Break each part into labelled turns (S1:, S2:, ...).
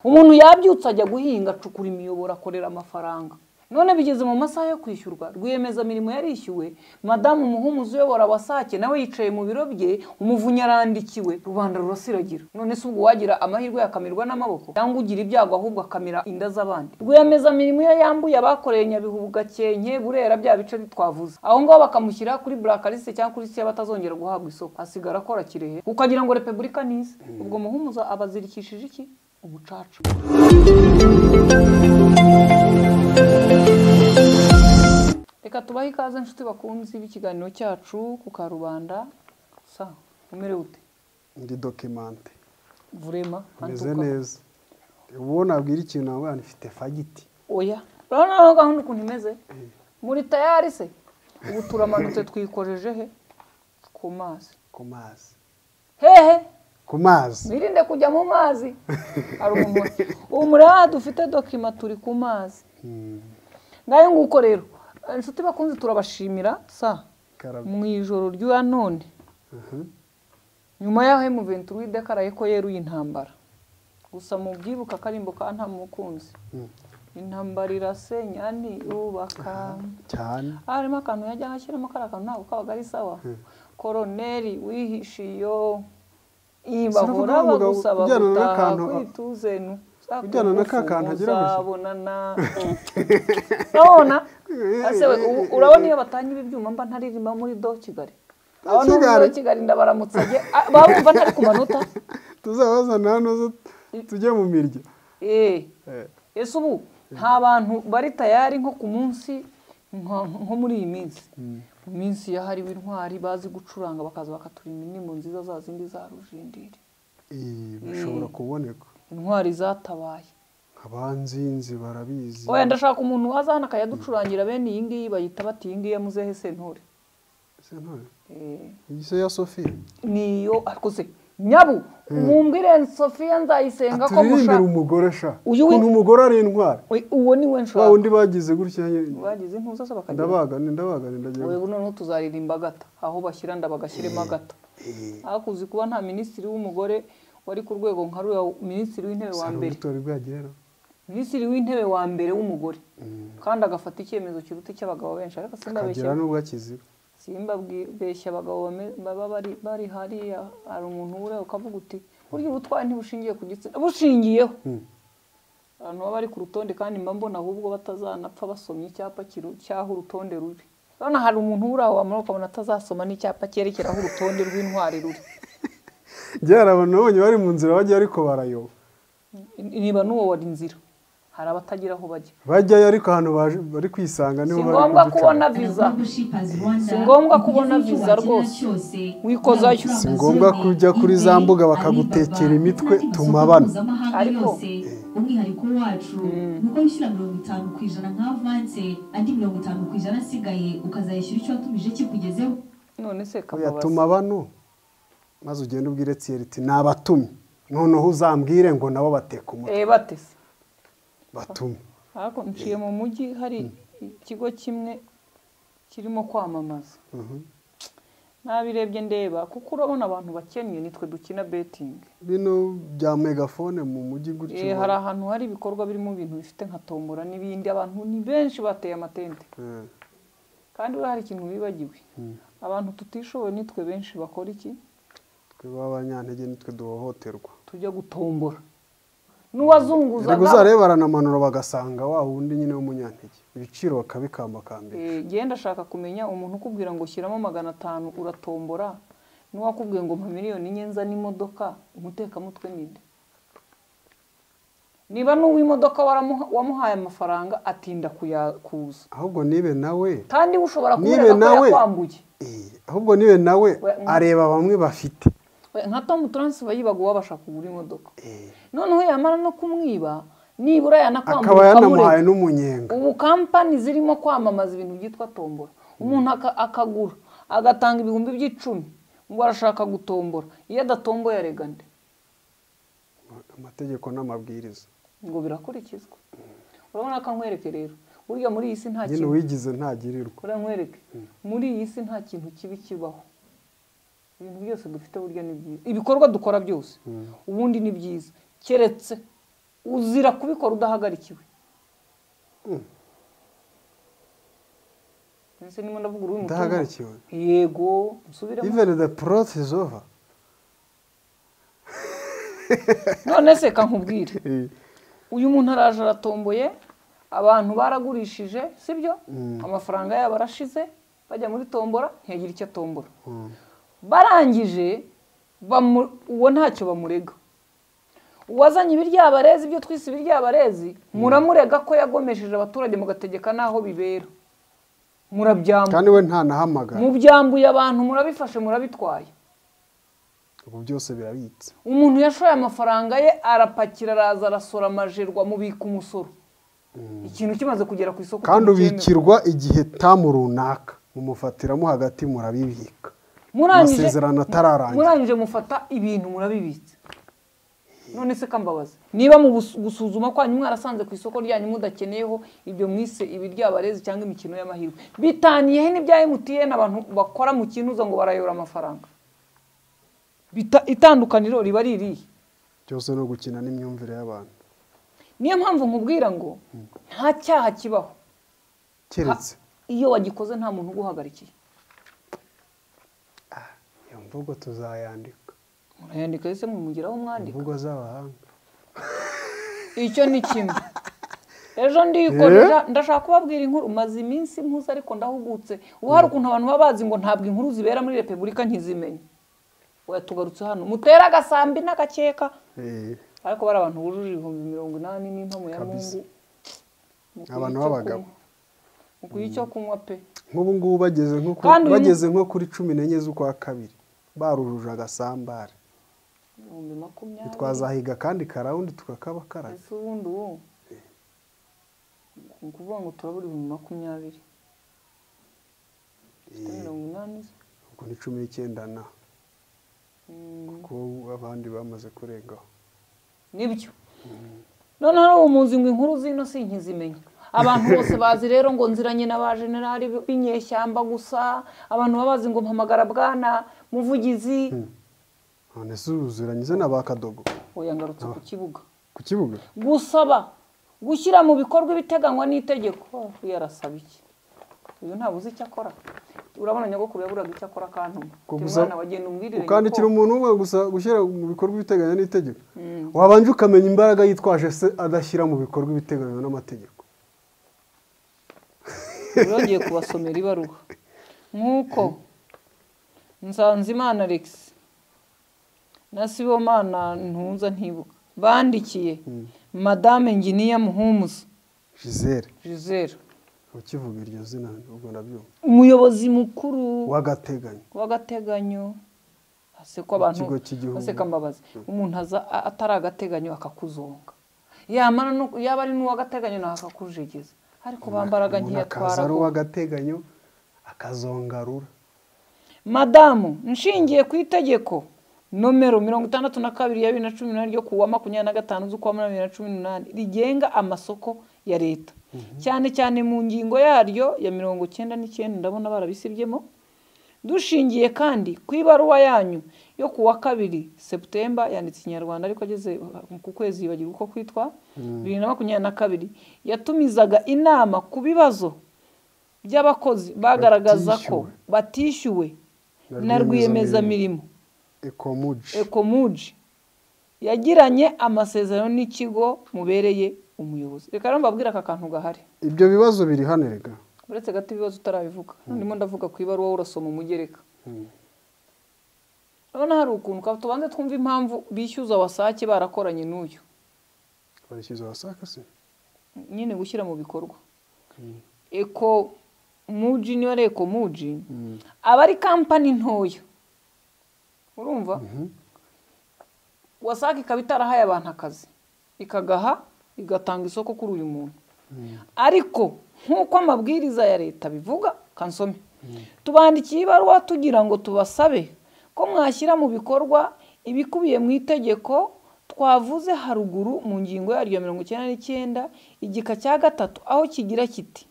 S1: umuntu yabyutse ajya guhinga acukura imiyoboro akorera amafaranga none bigeze mu masaha yo kwishyurwa rwiyemezamirimo yarishyuwe madamu muhumuzi uyobora wasake nawe yicaye mu biro bye umuvunyi arandikiwe rubanda rurasiragira none se ubwo wagira amahirwe yakamirwa n'amaboko cyangwa ugira ibyago ahubwo akamira inda z'abandi rwiyemezamirimo iyo yambuye abakoreye nyabihu gakenke burera bya bice twavuze aho ngaho bakamushyira kuri burakaliste cyangwa kuri siya batazongera guhabwa isoko asigara akora kirehe ukagira ngo repubulika n'ize ubwo muhumuza abazirikishije iki ubucaca reka tubahe ikaze inshuti bakunzi b'ikiganiro cyacu ku karubanda sa umerewe ute
S2: ndi dokimante
S1: vurema kandi
S2: meze
S1: ukaba-
S2: neza ubu nabwira ikintu nawe mfite fagiti
S1: oya urabona naho gahunda ukuntu imeze muri tayari se ubu turamanutse twikojeje he ku mazi
S2: ku mazi
S1: hehe
S2: ku mazi
S1: mwirinde kujya mu mazi hari umuntu ubu mureba dufite dokima turi ku mazi
S2: Mm,
S1: ngayo nguko rero inshuti bakunze turabashimira sa
S2: karame.
S1: mu ijoro ry'uya none
S2: Aha.
S1: nyuma y'aho emuventuri w'idekaraye ko yeruye intambara gusa mu byibuka akarimbo ka nta mukunzi
S2: Mm,
S1: intambara irasenya ntiyubaka
S2: cyane
S1: harimo akantu yajyaga ashyiramo kariya kantu ntabwo kabaga ari sawa
S2: Hmm.
S1: koroneri wihishiyo iyi
S2: Sinumva
S1: bahora
S2: umuntu umugabo
S1: bagusaba
S2: ujyana na
S1: gutaha
S2: kantu-
S1: kwituze nu
S2: ujyana na ka kantu agira gusa.
S1: muzabonana urabona Ase we, ubu- urabona iyo batanye ibi byuma mba ntaririma muri do kigali aba ni muri do
S2: Kigali.
S1: kigali ndabaramutse ajye ah, baba bumva ntari ku manota
S2: tuzabazana hano zo tujye mu mirya
S1: eh
S2: Eh,
S1: ese ubu nta bantu bari tayari nko ku munsi nka- nko muri iyi minsi mu minsi yahariwe intwari bazi gucuranga bakaza bakaturinda indirimbo nziza za zindi za rujindiri
S2: iyi bishobora kuboneka
S1: intwari zatabaye
S2: abanzinzi barabizi
S1: wenda ndashaka umuntu waza hano akayaducurangira bene iyi ngiyi bayita bati iyi ngiyi ya muzehe sentore
S2: Ese ntore,
S1: Eh,
S2: iyi se ya sofiya
S1: niyo ariko se nyabu mumbwire sofiya nzayisenga ko
S2: turirimbira
S1: musha
S2: umugore sha
S1: Uyu we-
S2: ukuntu umugore ari intwari
S1: We- uwo ni we
S2: wa
S1: nshaka
S2: wundi bagize gutya ye-
S1: bagize intuza se bakagira
S2: ndabagane ndabagane ndagira
S1: ubu noneho tuzaririmba agata aho bashyira nda bagashyiremo agata hakuzi kuba nta minisitiri w'umugore wari ku rwego nka ruriya minisitiri w'intebe wa mbere
S2: sarubutori bwagera
S1: minisitiri w'intebe wa mbere w'umugore kandi agafata icyemezo kiruta icy'abagabo benshi ariko simbabeshya
S2: akagera n'ubwo akizira
S1: simbabeshya abagabo bame- baba bari bari hariya hari umuntu uriya ukavuga uti burya ubutwari ntibushingiye ku gitsina bushingiyeho
S2: Mm.
S1: abantu baba bari ku rutonde kandi mba mbona ahubwo batazanapfa basomye icyapa kiru- cy'aho urutonde ruri urabona hari umuntu uri aho wamara ukabona atazasoma n'icyapa cyerekera aho urutonde rw'intwari ruri
S2: byari abantu nabonye bari mu nzira bajya ariko barayoba
S1: niba n'uwo wari inzira hari abatagira aho bajya
S2: bajyayo ariko ahantu baje- bari kwisanga
S1: si
S2: niho bari
S1: ngombwa
S2: kuduca.
S1: kubona viza Si ngombwa kubona visa rwose. Wikozayo.
S2: si ngombwa kujya kuri za mbuga bakagutekera imitwe tuma bano
S1: Ariko-
S3: ariko umwihariko wacu ni uko wishyura mirongo itanu ku ijana nka avanse andi mirongo itanu ku ijana asigaye ukazayishyura icyo watumije kikugezeho
S1: none se
S2: oya
S1: kamubaza
S2: tuma bano maze ugende ubwire tsiyeri iti nabatumye noneho uzambwire ngo nabo bateka umutwe
S1: reba ate se
S2: batume
S1: ariko nciye mu mujyi hari ikigo kimwe kirimo kwamamaza
S2: Mhm.
S1: nabirebye ndeba kuko urabona abantu bakennye nitwe dukina betingi
S2: bino bya megafone mu mujyi gutyo
S1: hari ahantu hari ibikorwa birimo ibintu bifite nka tombora n'ibindi abantu ni benshi bateye amatente
S2: Eh,
S1: kandi buriya hari ikintu bibagiwe abantu tutishoboye nitwe benshi bakora iki
S2: twe b'abanyantege nitwe duhohoterwa
S1: tujya gutombora
S2: reka
S1: n'uwazunguzaga
S2: uzarebe baranamanura bagasanga wa wundi nyine w'umunyantege ibiciro bakabikambakambira
S1: Eh, genda ndashaka kumenya umuntu ukubwira ngo shyiramo magana atanu uratombora n'uwakubwiye ngo mpa miliyoni enye nza n'imodoka umutekamutwe ninde niba n'uw'imodoka waramuha- wamuhaye amafaranga atinda kuya- kuza
S2: ahubwo nibe nawe
S1: kandi ushobora
S2: Nibe
S1: kumwereka ko
S2: nawe-
S1: yakwambuye
S2: eh, ahubwo nibe nawe
S1: We- mm.
S2: areba bamwe bafite
S1: We, nka tomu turansi bayibaga uwabasha kugura imodoka
S2: Eh,
S1: noneho yamara no kumwiba nibura yanakwambuye
S2: akaba yanamuhaye
S1: ukamureka.
S2: n'umunyenga
S1: ubu kampani zirimo kwamamaza ibintu byitwa tombora umuntu aka- akagura agatanga ibihumbi by'icumi ngo arashaka gutombora iyo adatomboye arega nde
S2: amategeko n'amabwiriza
S1: ngo birakurikizwa urabona ko nkwereke rero burya muri iyi si nta
S2: nyine
S1: kintu
S2: uwigize ntagirirwa
S1: urabona nkwereke muri iyi si nta kintu kibi kibaho ibintu byose dufite burya ni byiza ibikorwa dukora byose ubundi ni byiza keretse uzira kubikora udahagarikiwe ese niba ndavuga uri mutungo
S2: udahagarikiwe
S1: yego nsubiremo
S2: even the plot is over
S1: none se kankubwire uyu muntu araje aratomboye abantu baragurishije sibyo amafaranga yabo arashize bajya muri tombora ntiyagira icyo atombora
S2: Mm.
S1: barangije bamu- uwo ntacyo bamurega uwazanye ibiryabarezi ibyo twise ibiryabarezi muramurega ko yagomesheje abaturage mugategeka n'aho bibera murabyambuye
S2: kandi we ntanahamagara
S1: mubyambuye abantu murabifashe murabitwaye
S2: ubu byose birabitse
S1: umuntu yashoye amafaranga ye arapakira araza arasora amajerwa mubika umusoro ikintu kimaze kugera ku isoko
S2: kandi
S1: ntibyemewe.
S2: ubikirwa igihe tamu runaka mumufatiramo hagati murabibika
S1: murangije
S2: amasezerano atararangira.
S1: murangije mufata ibintu murabibitse none se kambabaza niba mu bus- gusuzuma kwanyu mwarasanze ku isoko ryanyu mudakeneyeho ibyo mwise ibiryabarezi cyangwa imikino y'amahirwe bitaniyehe n'ibya emutiyeni abantu bakora mu kintuza ngo barayobora amafaranga Bita- itandukaniro riba ririhe
S2: byose no gukina n'imyumvire y'abantu
S1: niyo mpamvu nkubwira ngo nta cyaha kibaho
S2: keretse
S1: iyo wagikoze nta muntu uguhagarikiye
S2: iyo mvugo tuzayandika
S1: murayandika ese mumugeraho mwandika
S2: imvugo z'abahanga
S1: icyo ni kimwe ejo ndikoresha ndashaka kubabwira inkuru maze iminsi mpuze ariko ndahugutse ubu hari ukuntu abantu baba bazi ngo ntabwo inkuru zibera muri repubulika ntizimenye oya tugarutse hano mutere agasambi n'agakeka
S2: Eh,
S1: ariko bari abantu bujuje ibihumbi mirongo inani n'impamo ya
S2: Kabisa.
S1: mungu mukwiye
S2: Abantu
S1: icyo
S2: b'abagabo.
S1: kunywa. mukwiye icyo kunywa pe
S2: nk'ubu ngubu bageze nko ku-
S1: Kandi uyu ni-
S2: bageze nko kuri cumi n'enye z'ukwa kabiri barujuje agasambare
S1: ibihumbi makumyabiri
S2: twazahiga kandi karawundi tukakabakaraga
S1: ese ubundi ubu ni ukuvuga ngo turabura ibihumbi makumyabiri Dufite mirongo inani se?
S2: ubwo ni cumi n'icyenda na
S1: Mm,
S2: kuko abandi bamaze kurengaho
S1: nibyo noneho ubu mu nzu ngo inkuru zino sinkizimenya abantu bose bazi rero ngo nziranye n'abajenerali b'inyeshyamba gusa abantu baba bazi ngo mpamagara bwana muvugizi
S2: none se uzuranyize na ba kadogo
S1: oya ngarutse ku kibuga
S2: ku kibuga
S1: gusaba gushyira mu bikorwa ibiteganywa n'itegeko uyu arasaba iki uyu ntabwo uzi icyo akora urabona nyogokuru yaburaga icyo akora akantuma
S2: Ko
S1: Uti
S2: gusa-
S1: mwana wagenda umbwirire
S2: ukandikira
S1: nyoko.
S2: umuntu umwe gusa gushyira mu bikorwa ibiteganywa n'itegeko wabanje ukamenya imbaraga yitwaje se adashyira mu bikorwa ibiteganywa n'amategeko
S1: yongeye kubasomera ibaruwa nk'uko nsanzimana alex na sibomana ntunza ntibuka bandikiye madame nginiya muhumuza
S2: gisele
S1: gisele
S2: ukivuga iryo zina ubwo ndabyumva
S1: umuyobozi mukuru
S2: w'agateganyo
S1: w'agateganyo ase ko abantu
S2: Ikigo cy'igihugu.
S1: ase kambabazi umuntu aza a- atari agateganyo akakuzonga yamara no yaba ari n'uw'agateganyo nawe akakujegeza ariko bambaraga
S2: Umuntu
S1: ntiyatwara
S2: akaza ari
S1: ko-
S2: uw'agateganyo akazongarura
S1: madamu nshingiye ku itegeko nomero mirongo itandatu na kabiri ya bibiri na cumi n'umunani ryo kuwa makumyabiri na gatanu z'ukwa munani bibiri na cumi n'umunani rigenga amasoko ya leta cyane cyane mu ngingo yaryo ya mirongo cyenda n'icyenda ndabona barabisibyemo dushingiye kandi ku ibaruwa yanyu yo ku wa kabiri seputemba yanditse ikinyarwanda ariko ageze ku kwezi yibagirwa uko kwitwa bibiri na makumyabiri na kabiri yatumizaga inama ku bibazo by'abakozi bagaragaza ko batishyuwe na rwiyemezamirimo
S2: ekomuji
S1: ekomuji yagiranye amasezerano n'ikigo mubereye umuyobozi reka rero mbabwire aka kantu gahari
S2: ibyo bibazo biri hano rega
S1: uretse gato ibibazo utarabivuga ndimo ndavuga ku ibaruwa urasoma umugereka urabona hari ukuntu ka- tubanze twumva impamvu bishyuza wasake barakoranye n'uyu
S2: barishyuza abasaka se
S1: nyine gushyira mu bikorwa eko muji niba ari eko muji aba ari kampani ntoya urumva wasake ikaba itarahaye abantu akazi ikagaha igatanga isoko kuri uyu muntu ariko nk'uko amabwiriza ya leta abivuga kansome tubandikiye ibaruwa tugira ngo tubasabe ko mwashyira mu bikorwa ibikubiye mu itegeko twavuze haruguru mu ngingo yaryo ya mirongo icyenda n'icyenda igika cya gatatu aho kigira kiti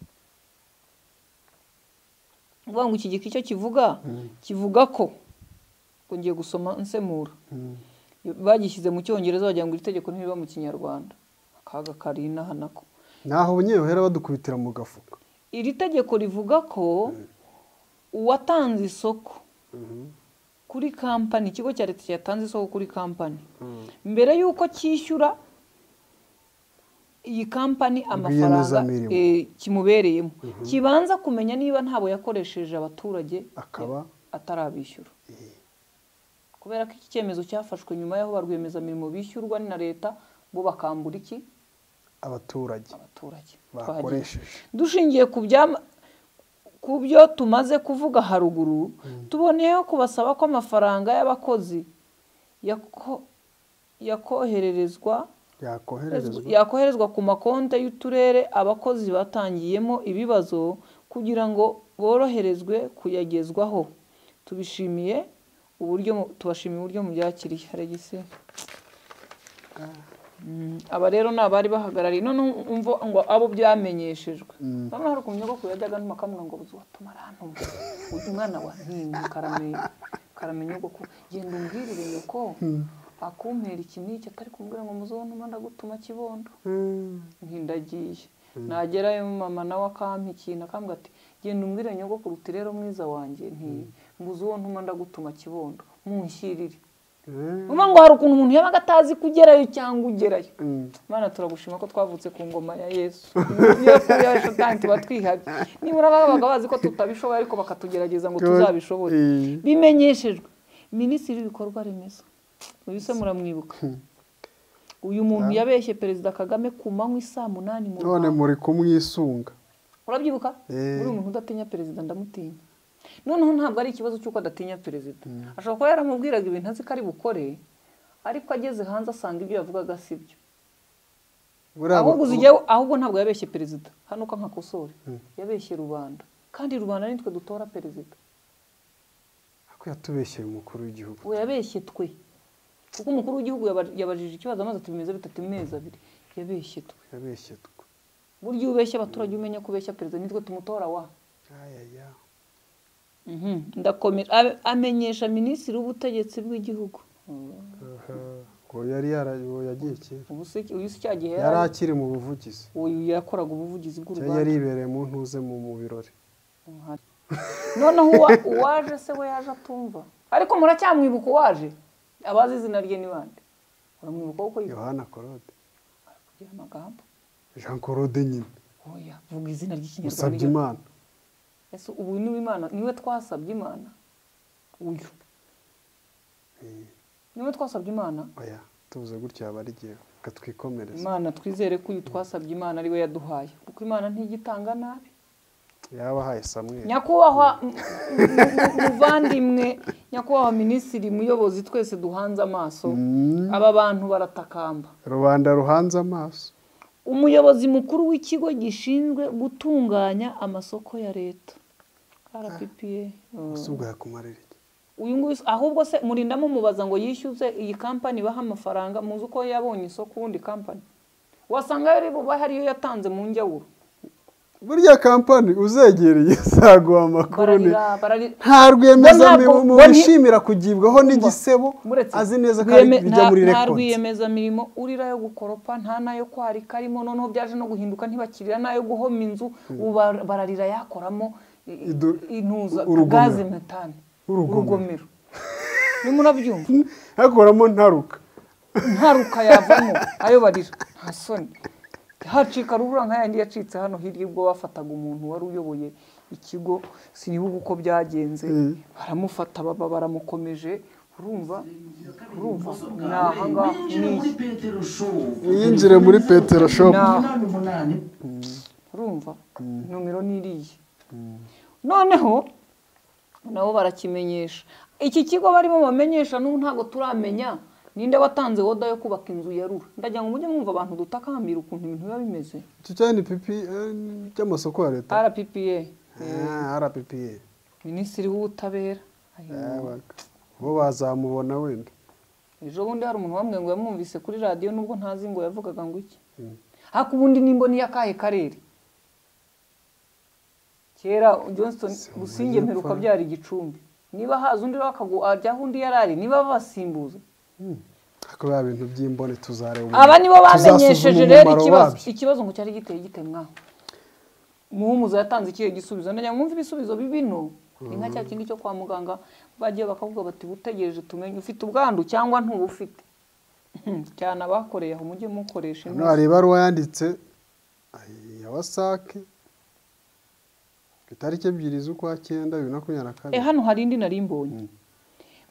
S1: ni ukuvuga ngo iki gika icyo kivuga kivuga ko ngo ngiye gusoma nsemura bagishyize mu cyongereza bagira ngo iri tegeko ntiriba mu kinyarwanda akaga kari inaha nako
S2: naho abanyerohera badukubitira mu gafuka
S1: iri tegeko rivuga ko uwatanze isoko kuri kampani ikigo cya leta cyatanze isoko kuri kampani mbere y'uko cyishyura iyi kampani amafaranga
S2: Rwiyemezamirimo.
S1: eh, kimubereyemo kibanza kumenya niba ntabo yakoresheje abaturage
S2: Akaba?
S1: eh, atarabishyura kubera ko iki cyemezo cyafashwe nyuma y'aho ba rwiyemezamirimo bishyurwa na leta bo bakambura iki
S2: abaturage
S1: abaturage twagiye.
S2: bakoresheje
S1: dushingiye ku byama- ku byo tumaze kuvuga haruguru tuboneyeho kubasaba ko amafaranga y'abakozi yako- yakohererezwa
S2: yakohererezwa
S1: yakoherezwa ku makonti y'uturere abakozi batangiyemo ibibazo kugira ngo boroherezwe kuyagezwaho tubishimiye uburyo mu- tubashimiye uburyo mubyakiriye regisi Mm, aba rero ni abari bahagarariye none umva ngo abo byamenyeshejwe bamwe hari ukuntu nyogokuru yajyaga n'umakamura ngo buzi watuma arantumwa uyu mwana wa ntinga karamenya karamenya nyogokuru genda umbwirire nyoko akumpera iki n'iki atari kumbwira ngo muzonuma ndagutuma kibondo ntindagiye nagerayo mama nawe akampa ikintu akambwira ati genda umbwire nyogokuru uti rero mwiza wanjye nti mbuze uwo ntuma ndagutuma kibondo munshyirire Urumva ngo hari ukuntu umuntu yabaga atazi kugerayo cyangwa ugerayo mana turagushima ko twavutse ku ngoma ya yesu iyo kuri yacu kandi tuba twihabye nibura babaga bazi ko tutabishoboye ariko bakatugerageza ngo tuzabishobore
S2: Eh.
S1: bimenyeshejwe minisitiri w'ibikorwa remezo uyu se muramwibuka uyu muntu yabeshye perezida kagame ku manywa i saa munani mu
S2: none
S1: rwanda
S2: muri kumwisunga
S1: urabyibuka
S2: Eh.
S1: muri umuntu udatinya perezida ndamutinya noneho ntabwo ari ikibazo cy'uko adatinya perezida ashobora kuba yaramubwiraga ibintu azi ko ari bukore ariko ageze hanze asanga ibyo yavugaga si byo
S2: buriya
S1: ahubwo
S2: ba-
S1: uzijyaho ahubwo ntabwo yabeshye perezida hano uko nkakosore yabeshye rubanda kandi rubanda nitwe dutora perezida
S2: ariko yatubeshyeye umukuru w'igihugu
S1: ubu yabeshye twe kuko umukuru w'igihugu yaba- yabajije ikibazo amaze ati bimeze bitatu mezi abiri yabeshye twe
S2: yabeshye twe
S1: burya iyo ubeshya abaturage umenya ko ubeshya perezida nitwe tumutora wa
S2: ayaya
S1: Mhm, ndakomera Abe- amenyesha minisitiri w'ubutegetsi bw'igihugu
S2: aha ngo yari yara- uwo yagiye kera
S1: ubu se uyu si cya gihe
S2: yari
S1: yari
S2: akiri mu buvugizi
S1: uyu yakoraga ubuvugizi
S2: Cya
S1: bw'u Rwanda
S2: yaribereye mu ntuze mu mu birori
S1: Nka- noneho uwa- uwaje se we yaje atumva ariko muracyamwibuka uwaje abazi izina rye ni bande uramwibuka kuko yivugira
S2: yohana claude
S1: amagambo
S2: jean claude nyine
S1: oya vuga izina ry'ikinyarwanda
S2: usabye
S1: ryo-
S2: imana
S1: ese ubu niwe imana niwe twasabye imana uyu niwe twasabye imana
S2: oya tuvuze gutya yaba arigiye katwikomereza
S1: imana twizere ko uyu twasabye imana ariwe yaduhaye kuko imana ntigitanga nabi
S2: yaba ahaye samweli
S1: nyakubahwa m- m- m- muvandimwe nyakubahwa minisitiri muyobozi twese duhanze amaso aba bantu baratakamba
S2: rubanda ruhanze amaso
S1: umuyobozi mukuru w'ikigo gishinzwe gutunganya amasoko ya leta rppa
S2: ese ubwo yakumarira iki
S1: uyu nguyu se- ahubwo se murinda mumubaza ngo yishyuze iyi kampani ibaha amafaranga muzi uko yabonye isoko ubundi kampani wasanga yari bubahe ariyo yatanze mu njyawuro
S2: burya kampani uzegereye zaguha amakuru ni
S1: bararira bararira Bo
S2: nta rwiyemezamirimo
S1: ntabwo- bo nti-
S2: wishimira kugibwaho n'igisebo
S1: Muretse.
S2: azi neza ko ari-
S1: Rwiyeme-
S2: bijya
S1: nta-
S2: muri
S1: nta
S2: rekonsi
S1: rwiyemezamirimo urira yo gukoropa nta n'ayo kwarika arimo noneho byaje no guhinduka ntibakirira n'ayo guhoma inzu ubu bar- bararira yakoramo i- i-
S2: Idu-
S1: intuza
S2: urugomero.
S1: gaze metane
S2: Urugomero.
S1: urugomero nimba unabyumva
S2: hakoramo ntaruka
S1: ntaruka yavamo ayo barira nta soni hacika rubura nka yandi yacitse hano hirya ubwo bafataga umuntu wari uyoboye ikigo sinibuka uko byagenze baramufata baba baramukomeje urumva urumva ni aha ngaha ni iki
S2: yinjire muri petero shopu
S1: Ni aha. urumva nomero ni iriya noneho nabo barakimenyesha iki kigo barimo bamenyesha n'ubu ntabwo turamenya ninde watanze woda yo kubaka inzu ya rura ndagira ngo mujye mwumva abantu dutakambira ukuntu ibintu biba bimeze
S2: icyo cya NPP eh, cy'amasoko ya leta
S1: rppa
S2: Ah, rppa
S1: minisitiri w'ubutabera Ayo.
S2: yabaga bo bazamubona wenda
S1: ejo bundi hari umuntu wamwe ngo yamwumvise kuri radiyo nubwo ntazi ngo yavugaga ngo iki ariko ubundi nimba ni akahe karere kera johnston gusinge mperuka
S2: Amajyepfo.
S1: byari igicumbi niba haza undi rero akagu- ajyaho undi yarari niba babasimbuza
S2: kubera ibintu by'imbone tuzareba umuntu-
S1: aba nibo
S2: tuzasuzuma
S1: bamenyesheje
S2: umumaro
S1: rero ikibazo
S2: wabyo.
S1: ikibazo ngo cyari giteye gitemwa muhumuza yatanze ikihe gisubizo najya ngo mwumve ibisubizo bibi no ni nka cya kindi cyo kwa muganga bagiye bakavuga bati utegereje tumenye ufite ubwandu cyangwa ntubufite cyane abakoreye aho mujye mukoresha
S2: hano
S1: inoze
S2: hari ibaruwa yanditse ay, ya wasake ku itariki ebyiri z'ukwa cyenda bibiri na makumyabiri na
S1: Eh,
S2: kabiri
S1: hano hari indi nari mbonye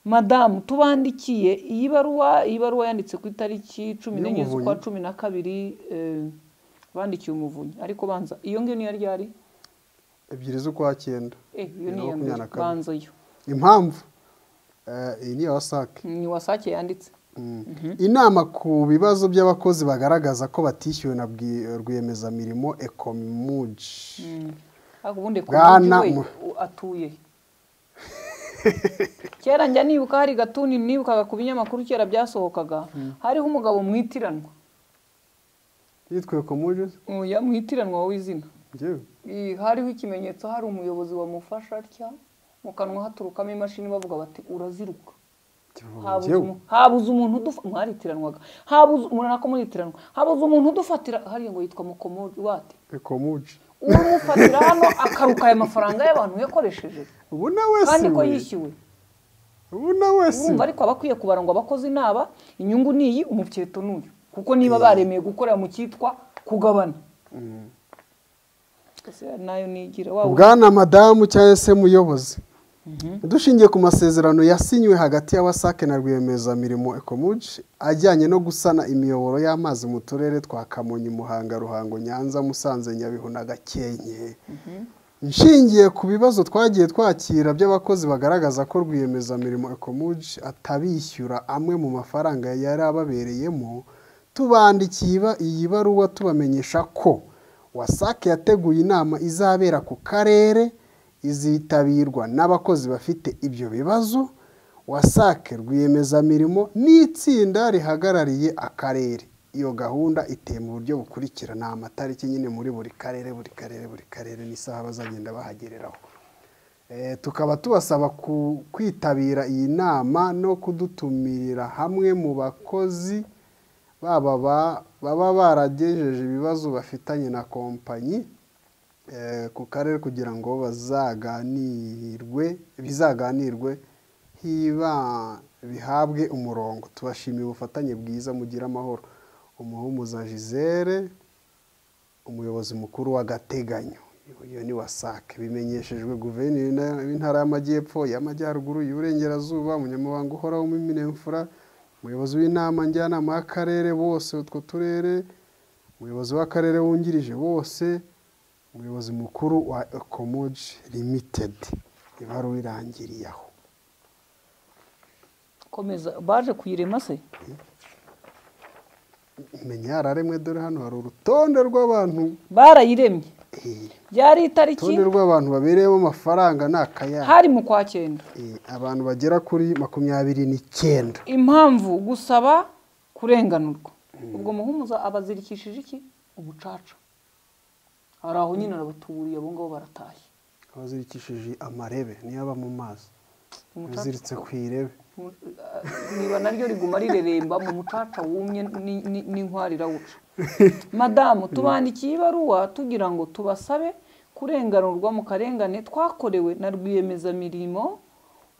S1: madamu tubandikiye iyi baruwa iyi baruwa yanditse ku itariki cumi n'enye
S2: Y'Umuvunyi.
S1: z'ukwa cumi na kabiri eh, bandikiye umuvunyi ariko banza iyo ngiyo niyo yari yari
S2: ebyiri z'ukwa cyenda
S1: eh, iyo
S2: Bibiri
S1: ni
S2: na
S1: iya
S2: makumyabiri
S1: mbere
S2: na kabiri.
S1: banza yo
S2: impamvu eh, iyi ni ya wasake
S1: ni wasake yanditse
S2: inama ku bibazo by'abakozi bagaragaza ko batishyuwe na bwi- rwiyemezamirimo ekomuji
S1: ariko ubundi ku
S2: Bwana
S1: mujyi we
S2: mu-
S1: u- atuye he? kera njya nibuka hari gatuni nibukaga ku binyamakuru kera byasohokaga hariho umugabo mwitiranwa
S2: yitwa ekomuji
S1: Uyu yamwitiranwa wowe izina
S2: njyewe
S1: Ih, hariho ikimenyetso hari umuyobozi wamufasha atya mu kanwa haturukamo imashini bavuga bati uraziruka habuze
S2: njyewe
S1: umu- habuze umuntu udufa mwaritiranwaga habuze murana ko muritiranwa habuze umuntu udufatira hariya ngo yitwa mukomodi wate
S2: ekomuji
S1: umufatira hano akaruka aya mafaranga y'abantu yakoresheje
S2: ubu na wese
S1: kandi ko
S2: we
S1: yishyuwe
S2: ubu na wese
S1: urumva
S2: we
S1: ariko aba akwiye kubara ngo abakozi naba inyungu ni iyi umupyeto ni uyu kuko niba baremeye gukorera mu cyitwa kugabana Ese nayo nigira wa wundi-
S2: bwana madamu cyangwa se muyobozi dushingiye ku masezerano yasinywe hagati ya wasake na rwiyemezamirimo ekomuji ajyanye no gusana imiyoboro y'amazi mu turere twa kamonyi muhanga ruhango nyanza musanze nyabihu na gakenke nshingiye ku bibazo twagiye twakira by'abakozi bagaragaza ko rwiyemezamirimo ekomuji atabishyura amwe mu mafaranga yari ababereyemo tubandikiye iba- iyi baruwa tubamenyesha ko wasake yateguye inama izabera ku karere izitabirwa n'abakozi bafite ibyo bibazo wasake rwiyemezamirimo n'itsinda rihagarariye akarere iyo gahunda iteye mu buryo bukurikira ni amatariki nyine muri buri karere buri karere buri karere n'isaha bazagenda bahagereraho Eh, tukaba tubasaba ku- kwitabira iyi nama no kudutumirira hamwe mu bakozi baba ba- baba baragejeje ibibazo bafitanye na kompanyi eh, ku karere kugira ngo bazaganirwe bizaganirwe hiba bihabwe umurongo tubashimiye ubufatanye bwiza mugira amahoro umuhumuza gisere umuyobozi mukuru w'agateganyo iyo ni wasake bimenyeshejwe guverineri w'Intara- w'intara y'amajyepfo y'amajyaruguru y'uburengerazuba umunyamabanga uhoraho w'iminemfura umuyobozi w'inama njyanama y'akarere bose utwo turere umuyobozi w'akarere wungirije bose umuyobozi mukuru wa ekomuji limitedi ibaruwa irangiriye aho
S1: komeza baje kuyirema se
S2: menya yararemwe dore hano hari urutonde rw'abantu
S1: barayiremye
S2: eh,
S1: byari itariki
S2: urutonde rw'abantu babereyemo amafaranga ni akayabo
S1: hari mu kwa cyenda
S2: Eh, abantu bagera kuri makumyabiri n'icyenda
S1: impamvu gusaba kurenganurwa ubwo muhumuza abazirikishije iki umucaca hari aho nyine arabatuburiye abo ngabo baratashye
S2: abazirikishije amarebe niyo aba mu mazi
S1: umucaca
S2: aziritse ku irebe
S1: Mu- eh, niba naryo riguma rireremba mu mucaca wumye ni- ni- n'inkwari irawuca madamu tubandikiye ibaruwa tugira ngo tubasabe kurenganurwa mu karengane twakorewe na rwiyemezamirimo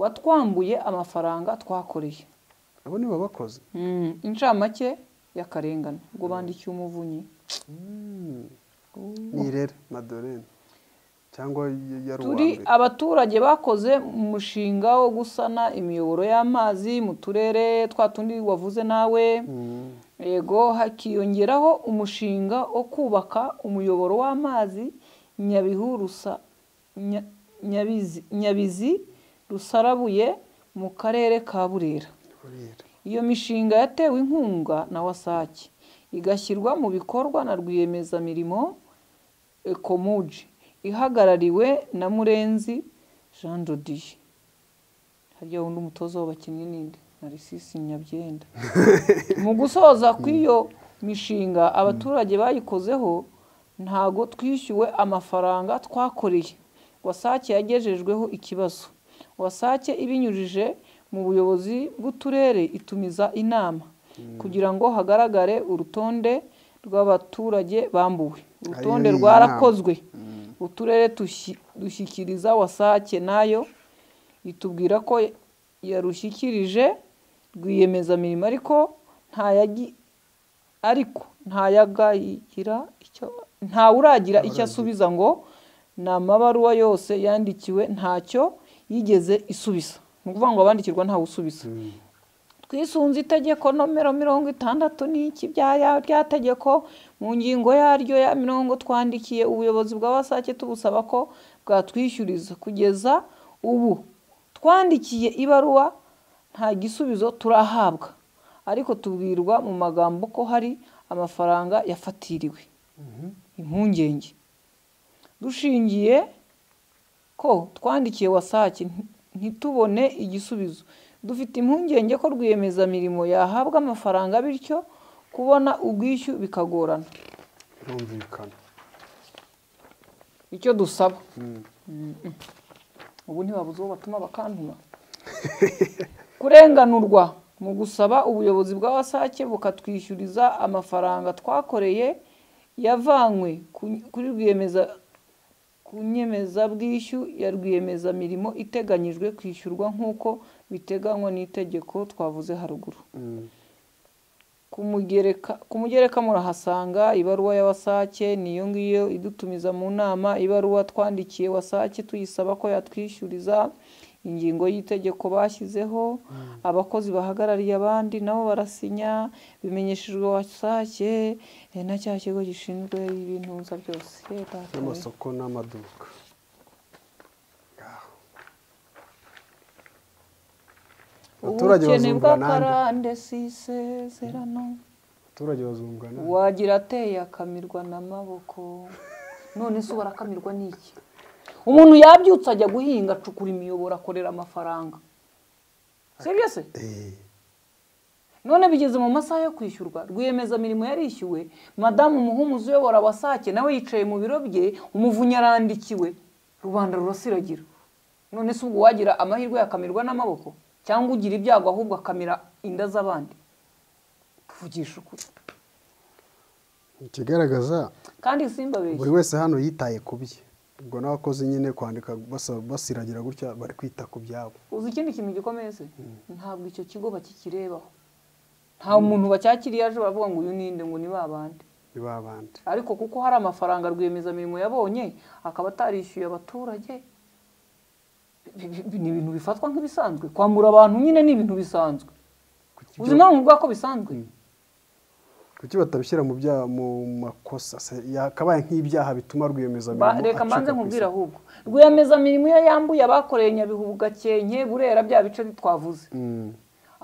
S1: watwambuye amafaranga twakoreye
S2: abo nibo bakoze
S1: Mm, incamake y'akarengane ubwo bandikiye umuvunyi
S2: ni irere madorene cyangwa y- yari uwa
S1: turi
S2: mbere
S1: abaturage bakoze umushinga wo gusana imiyoboro y'amazi mu turere twa tundi wavuze nawe
S2: Mm.
S1: yego hakiyongeraho umushinga wo kubaka umuyoboro w'amazi nyabihu rusa Nya- nyabizi nyabizi rusarabuye mu karere ka burera
S2: Burera.
S1: iyo mishinga yatewe inkunga na wasake igashyirwa mu bikorwa na rwiyemezamirimo ekomuji ihagarariwe na murenzi jean dodiye harya wundi umutoza w'abakinnyi ninde na risisi nyabyenda mu gusoza kw'iyo mishinga abaturage bayikozeho ntago twishyuwe amafaranga twakoreye wasake yagejejweho ikibazo wasake ibinyujije mu buyobozi bw'uturere itumiza inama kugira ngo hagaragare urutonde rw'abaturage bambuwe urutonde
S2: Ayo ni
S1: rwarakozwe uturere dushi- dushyikiriza wasake nayo itubwira ko yarushyikirije rwiyemezamirimo ariko nta yagi- ariko nta yagagira icyo nta uragira icyo asubiza ngo ni amabaruwa yose yandikiwe ntacyo yigeze isubiza ni ukuvuga ngo abandikirwa ntawe usubiza twisunze itegeko nomero mirongo itandatu n'iki bya ya- rya tegeko mu ngingo yaryo ya mirongo twandikiye ubuyobozi bw'abasake tubusaba ko bwatwishyuriza kugeza ubu twandikiye ibaruwa nta gisubizo turahabwa ariko tubwirwa mu magambo ko hari amafaranga yafatiriwe impungenge dushingiye ko twandikiye wasake nti- ntitubone igisubizo dufite impungenge ko rwiyemezamirimo yahabwa amafaranga bityo kubona ubwishyu bikagorana
S2: birumvikana
S1: icyo dusaba Mm-mm. ubu ntibabuze uwo batuma bakantuma kurenganurwa mu gusaba ubuyobozi bw'abasake bukatwishyuriza amafaranga twakoreye yavanywe ku- kuri rwiyemeza ku nyemezabwishyu ya rwiyemezamirimo iteganyijwe kwishyurwa nk'uko biteganywa n'itegeko twavuze haruguru kumugereka kumugereka murahasanga ibaruwa ya wasake niyo ngiyo idutumiza mu nama ibaruwa twandikiye wasake tuyisaba ko yatwishyuriza ingingo y'itegeko bashyizeho abakozi bahagarariye abandi nabo barasinya bimenyeshejwe wasake eh, na cya kigo gishinzwe ibintuza byose Eh, data we.
S2: n'amasoko n'amaduka abaturage
S1: ubukene
S2: bazumvwa nande
S1: bw'akarande si isezerano
S2: abaturage bazumvwa nande
S1: wagira ateye akamirwa n'amaboko none se barakamirwa n'iki umuntu yabyutse ajya guhinga acukura imiyoboro akorera amafaranga sibyo se
S2: Eh,
S1: none bigeze mu masaha yo kwishyurwa rwiyemezamirimo yarishyuwe madamu muhumuzi uyobora wasake nawe yicaye mu biro bye umuvunyi arandikiwe rubanda rurasiragira none se ubwo wagira amahirwe yakamirwa n'amaboko cyangwa ugira ibyago ahubwo akamira inda z'abandi tuvugisha ukuri
S2: ikigaragaza
S1: kandi simbabeshye
S2: buri wese hano yitaye ku bye ubwo n'abakozi nyine kwandika basa- basiragira gutya bari kwita ku byabo
S1: uzi ikindi kintu gikomeye se ntabwo icyo kigo bakikirebaho nta muntu bacyakiriye aje baravuga ngo uyu ninde ngo ni babandi
S2: ni ba bandi
S1: ariko kuko hari amafaranga rwiyemezamirimo yabonye akaba atarishyuye abaturage bi- bi- bi- ni ibintu bifatwa nk'ibisanzwe kwambura abantu nyine ni ibintu bisanzwe
S2: Kuki
S1: uzi
S2: byo-
S1: impamvu mvuga ko bisanzwe
S2: kuki batabishyira mu bya mu makosa se yakabaye nk'ibyaha bituma rwiyemezamirimo
S1: Ba- reka
S2: acika
S1: mbanze
S2: ku
S1: nkubwire
S2: isonga.
S1: ahubwo rwiyemezamirimo iyo yambuye abakoreye nyabihu gakenke burera bya bice twavuze
S2: Mm,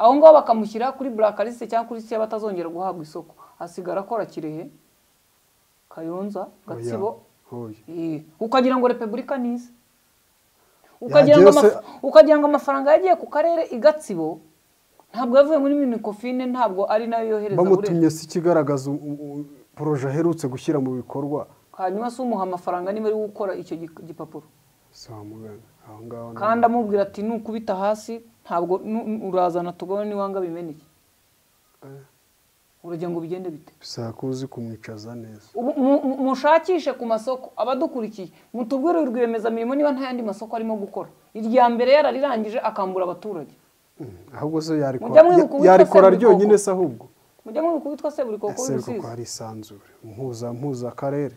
S1: aho ngaho bakamushyira kuri burakariste cyangwa kuri siya batazongera guhabwa isoko hasigara akora kirehe kayonza
S2: oya,
S1: gatsibo
S2: oya.
S1: Eh, ukagira ngo repubulika nize ukagira ngo,
S2: Yagiye se-
S1: amaf- ukagira ngo amafaranga yagiye ku karere i gatsibo ntabwo yavuye muri minikofine ntabwo ari nayo yohereza burera
S2: bamutumye si ikigaragaza u- u- u- poroje aherutse gushyira mu bikorwa
S1: hanyuma se umuha amafaranga niba ari we ukora icyo gi- gipapuro
S2: si wa muganga aho ngaho ni-
S1: kandi amubwira ati nukubita hasi ntabwo nu- nu- urazana tugabane n'iwanga bimeneke uragira ngo bigende bite
S2: bisaba ko uzi kumwicaza neza
S1: Ubu mu- mu- mushakishe ku masoko abadukurikiye mutubwire rwiyemezamirimo niba nta yandi masoko arimo gukora irya mbere yararirangije akambura abaturage
S2: Mm, ahubwo se
S1: Mujya mwibuka
S2: yarikora
S1: uwitwa
S2: yarikora
S1: Seburikoko.
S2: ryonyine se ahubwo
S1: mujya mwibuka uwitwa seburikoko
S2: ese kuko
S1: w'ibisizi
S2: hari isanzure mpuza mpuza akarere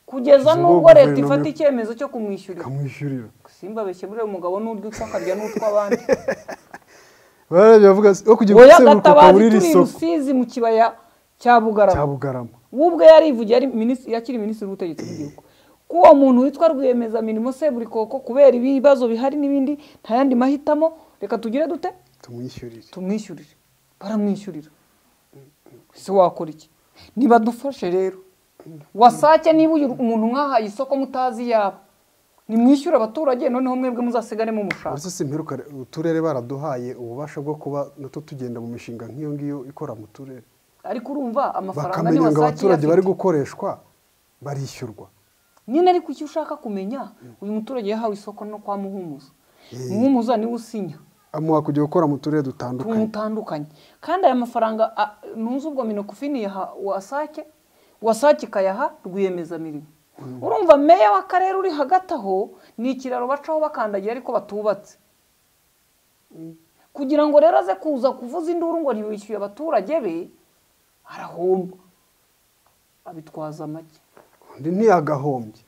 S1: kugeza
S2: izo
S1: n'ubwo leta
S2: guverinoma-
S1: ifata icyemezo cyo kumwishyurira
S2: ikamwishyurira
S1: simba beshye buriya umugabo n'urya utwa akarya n'utw'abandi
S2: barabye bavuga se wo kujya
S1: wowe
S2: guseburuka
S1: agatabazi
S2: muri iri
S1: turi
S2: soko
S1: rusizi mu kibaya cya bugarama
S2: cya bugarama
S1: we ubwe yarivugiye ari minisitiri yakiri minisitiri w'ubutegetsi bw'igihugu ko uwo muntu witwa rwiyemezamirimo seburikoko kubera ibibazo bihari n'ibindi nta yandi mahitamo reka tugire dute
S2: tumwishyurire
S1: tumwishyurire baramwishyurira ese wakora iki nibadufashe rero wasake niba uyu umuntu mwahaye isoko mutazi iyabo nimwishyure abaturage noneho mwebwe muzasigaremo umushahara
S2: uretse si imperuka uturere baraduhaye ububasha bwo kuba natwo tugenda mu mishinga nk'iyo ngiyo ikora mu turere
S1: ariko urumva amafaranga ni
S2: bakamenya ngo
S1: wasake
S2: abaturage bari
S1: iyafite
S2: gukoreshwa barishyurwa
S1: nyine ariko icyo ushaka kumenya uyu muturage yahawe isoko no kwa muhumuza
S2: Eh.
S1: muhumuza niwe usinya
S2: amuha kujya gukora mu turere
S1: utuntu
S2: dutandukanye
S1: dutandukanye kandi aya mafaranga a- nunze ubwo minokofi niyaha wasake wasake ikayaha rwiyemezamirimo urumva meya w'akarere uri hagati aho ni ikiraro bacaho bakandagira ariko batubatse kugira ngo rero aze kuza kuvuza induru ngo ntiwishyuye abaturage be arahomba abitwaza make
S2: undi ntiyagahombye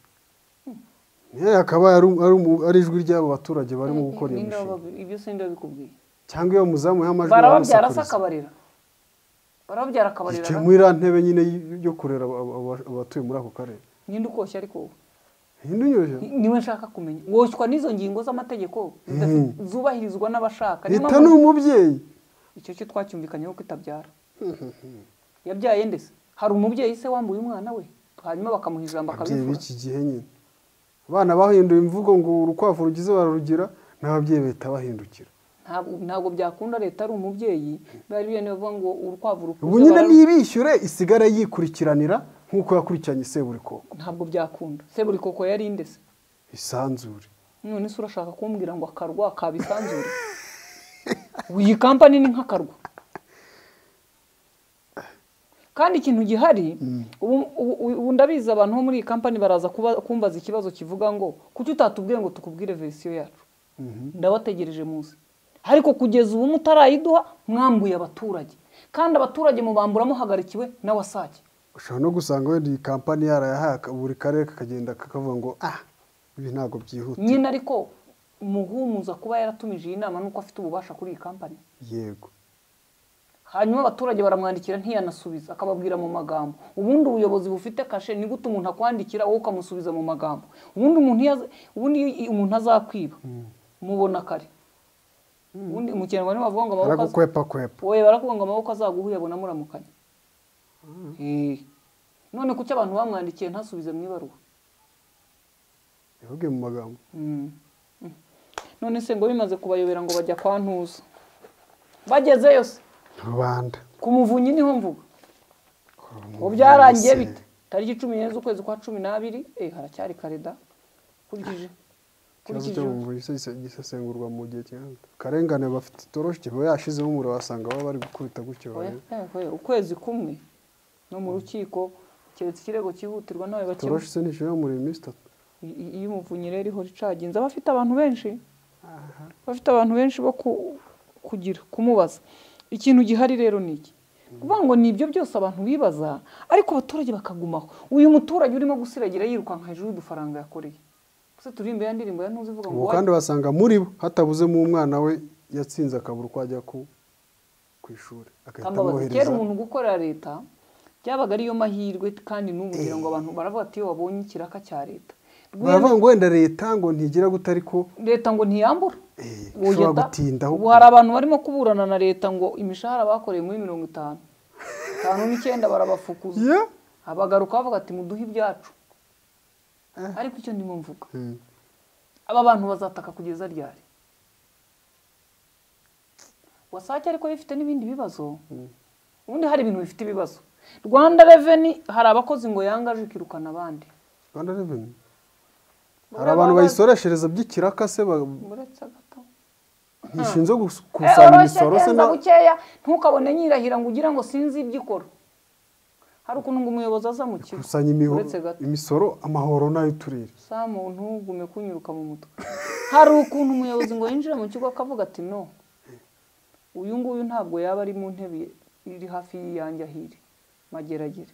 S2: niyo akaba ari- ari umu- ari ijwi ry'abo baturage barimo gukora iyo
S1: Ninde
S2: mishinga
S1: wababi- ibyo si ndabikubwiye
S2: cyangwa iyo muzamu y'amajwi
S1: barababyara se
S2: baramusakuriza.
S1: akabarira barababyara akabarira
S2: yicaye muri iriya ntebe nyine y- yo kurera aba- aba- abatuye muri ako karere
S1: ninde ukoshya ariko wowe
S2: hino unyuje
S1: Ni- niwe nshaka kumenya woshywa n'izo ngingo z'amategeko zidafi- zubahirizwa n'abashaka Niyo
S2: leta ni
S1: mpamvu-
S2: umubyeyi
S1: icyo cyo twacyumvikanyeho ko itabyara yabyaye ndetse hari umubyeyi se wambuye umwana we hanyuma bakamuha ijambo
S2: ababyeyi
S1: akabifura
S2: b'iki gihe nyine abana bahinduye imvugo ngo urukwavu rugize bararugira n'ababyeyi bahita bahindukira
S1: Ntabwo- ntabwo byakunda leta ari umubyeyi bari bene bavuga ngo urukwavu rukuze
S2: ubu nyine
S1: bara-
S2: nibishyure isigare yikurikiranira nk'uko yakurikiranye seburikoko
S1: ntabwo byakunda se buri koko yari ndese
S2: isanzure
S1: none se urashaka kumbwira ngo akarwa kabisanzure iyi kampani ni nk'akarwa kandi ikintu gihari ubu- ubu ubu ndabizi abantu bo muri iyi kampani baraza kuba- kumbaza ikibazo kivuga ngo kuki utatubwiye ngo tukubwire verisiyo yacu ndabategereje munsi ariko kugeza ubu mutarayiduha mwambuye abaturage kandi abaturage mubambura muhagarikiwe na wasake
S2: ushobora no gusanga wenda iyi kampani yarayahaye aka- buri karere kakagenda kakavuga ngo ah ibi ntabwo byihuta
S1: nyine ariko muhumuza kuba yaratumije iyi nama nuko afite ububasha kuri iyi kampani
S2: yego
S1: hanyuma abaturage baramwandikira ntiyanasubiza akababwira mu magambo ubundi ubuyobozi bufite kashe ni gute umuntu akwandikira wowe ukamusubiza mu magambo ubundi umuntu iyo aza- ubundi iyo umuntu azakwiba mubona kare ubundi mu kinyarwanda bavuga ngo amaboko az-
S2: baragukwepa kwepa
S1: oya barakuvuga ngo amaboko azaguha uyabona muramukanya Eh. none kuki abantu bamwandikiye ntasubize mu ibaruwa
S2: yavuge mu magambo
S1: Mm. Mm. none se ngo bimaze kubayobera ngo bajya kwa ntuza bagezeyo se
S2: rubanda
S1: ku muvunyi niho mvuga ubu
S2: Umuntu
S1: byarangiye
S2: wese.
S1: bite tariki cumi n'enye z'ukwezi kwa cumi n'abiri eh haracyari kareda kurikije
S2: ikibazo
S1: kurikije
S2: cyo mu buvuzi gise- gisesengurwa mu gihe cyangwa akarengane bafite itoroshi kiba yashizemo umuriro wasanga baba bari gukubita gutyo
S1: Oya,
S2: barebe.
S1: eh, oya, ukwezi kumwe no mu rukiko keretse ikirego cyihutirwa nawe
S2: itoroshi se ntishobora kumurira iminsi itatu
S1: iyo umuvunyi rero ihora icaginze aba afite abantu benshi bafite abantu benshi bo ku- kugira kumubaza ikintu gihari rero ni iki kuvuga ngo ni ibyo byose abantu bibaza ariko abaturage bakagumaho uyu muturage urimo gusiragira yirukanka hejuru y'udufaranga yakoreye se turi imbere ya ndirimbo ya ntuzi ivuga ngo
S2: ubu
S1: wa-
S2: kandi basanga muri bo hatabuzemo umwana we yatsinze akabura uko ajya ku ku ishuri agahita
S1: Kambabazi, kera
S2: amwohereza
S1: umuntu gukorera leta byabaga ariyo mahirwe kandi n'ubu ngira ngo abantu baravuga ati iyo babonye ikiraka cya leta
S2: baravuga ngo wenda leta ngo ntigira gute ariko
S1: leta ngo ntiyambura
S2: eh,
S1: Oya
S2: ishobora
S1: da.
S2: gutindaho
S1: ubu hari abantu barimo kuburana na leta ngo imishahara bakoreye muri mirongo itanu itanu n'icyenda barabafukuza
S2: Ya?
S1: abagaruka bavuga ati muduhe ibyacu
S2: Eh.
S1: ariko icyo ndimo mvuga
S2: Mm.
S1: aba bantu bazataka kugeza ryari wasake ariko yo ifite n'ibindi bibazo ubundi hari ibintu bifite ibibazo rwanda reveni hari abakozi ngo yangaje ikirukana abandi
S2: rwanda revenue hari abantu bayisoreshereza by'ikiraka se ba-
S1: uretse gato
S2: ntishinzwe gus-
S1: Eh,
S2: gukusanya
S1: oroshye
S2: imisoro se
S1: genza
S2: na-
S1: bukeya ntukabone nyirahira ngo ugira ngo sinzi ibyo ikora hari ukuntu ngo umuyobozi aza mu kigo
S2: gukusanya imiho-
S1: uretse gato
S2: imisoro amahoro n'ay'uturere
S1: samu ntugume kunyuruka mu mutwe hari ukuntu umuyobozi ngo yinjira mu kigo akavuga ati no uyu nguyu ntabwo yaba ari mu ntebe iri hafi y'iyanjye ahiri mageragere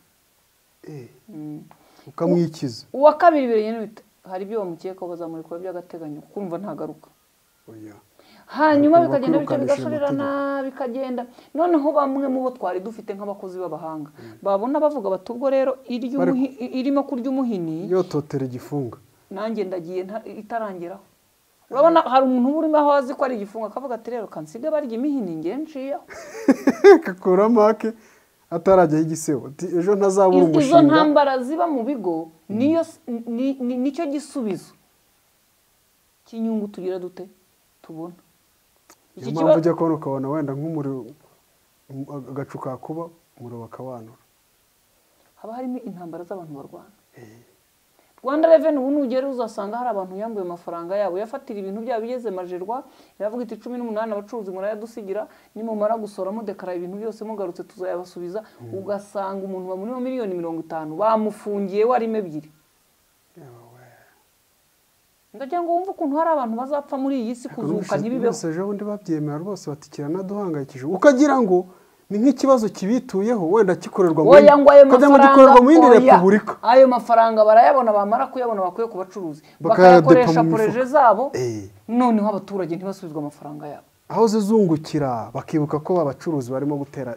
S2: Eh.
S1: Mm.
S2: ukamwikiza
S1: uwa kabiri birengera bite hari ibyo bamukekaho bazamurikwa by'agateganyo kumva ntagaruka
S2: oya
S1: hanyuma
S2: Bakunda
S1: bikagenda bityo
S2: kwirukanisha
S1: bigashorerana bikagenda noneho bamwe mu bo twari dufite nk'abakozi b'abahanga babona bavuga bati ubwo rero iry'umuhi- irimo kurya umuhini
S2: yototera igifunga
S1: nanjye ndagiye nta- itarangeraho urabona hari umuntu uba urimo aho azi ko ari igifungo akavuga ati rero kansige barya imihini ngewe nshiyeho
S2: kakura make atarajyaho igisebo ati ejo ntazabura
S1: Iz- izo
S2: umushinga
S1: ntambara ziba mu bigo niyo s- ni- ni- nicyo gisubizo cy'inyungu tugira dute tubona
S2: niyo
S1: iki
S2: mpamvu
S1: kibazo
S2: ujya kubona ukabona wenda nk'umuriro um- agacu kakuba umuriro bakawanura
S1: haba harimo intambara z'abantu barwana rwanda reveni ubu nugera uzasanga hari abantu yambuye amafaranga yabo yafatira ibintu byabo igeze majerwa iravuga iti cumi n'umunani abacuruzi murayadusigira nimumara gusora mudekara ibintu byose mugarutse tuzayabasubiza ugasanga umuntu bamuriho miliyoni mirongo itanu bamufungiye warimo ebyiri ndagira ngo wumve ukuntu hari abantu bazapfa muri iyi si kuzuka ntibibeho
S2: ejo bundi babyemera rwose batikira naduhangayikije ukagira ngo ni nk'ikibazo kibituyeho wenda gikorerwa mu
S1: oya ngo ayo
S2: ukagira ngo gikorerwa mu yindi
S1: mafaranga oya.
S2: repubulika
S1: ayo mafaranga barayabona bamara kuyabona bakwiye ku bacuruzi
S2: Bakayadepa
S1: bakayakoresha
S2: mu
S1: poroje
S2: mifuka.
S1: zabo
S2: Eh.
S1: noneho abaturage ntibasubizwe amafaranga yabo
S2: aho zizungukira bakibuka ko abacuruzi barimo gutera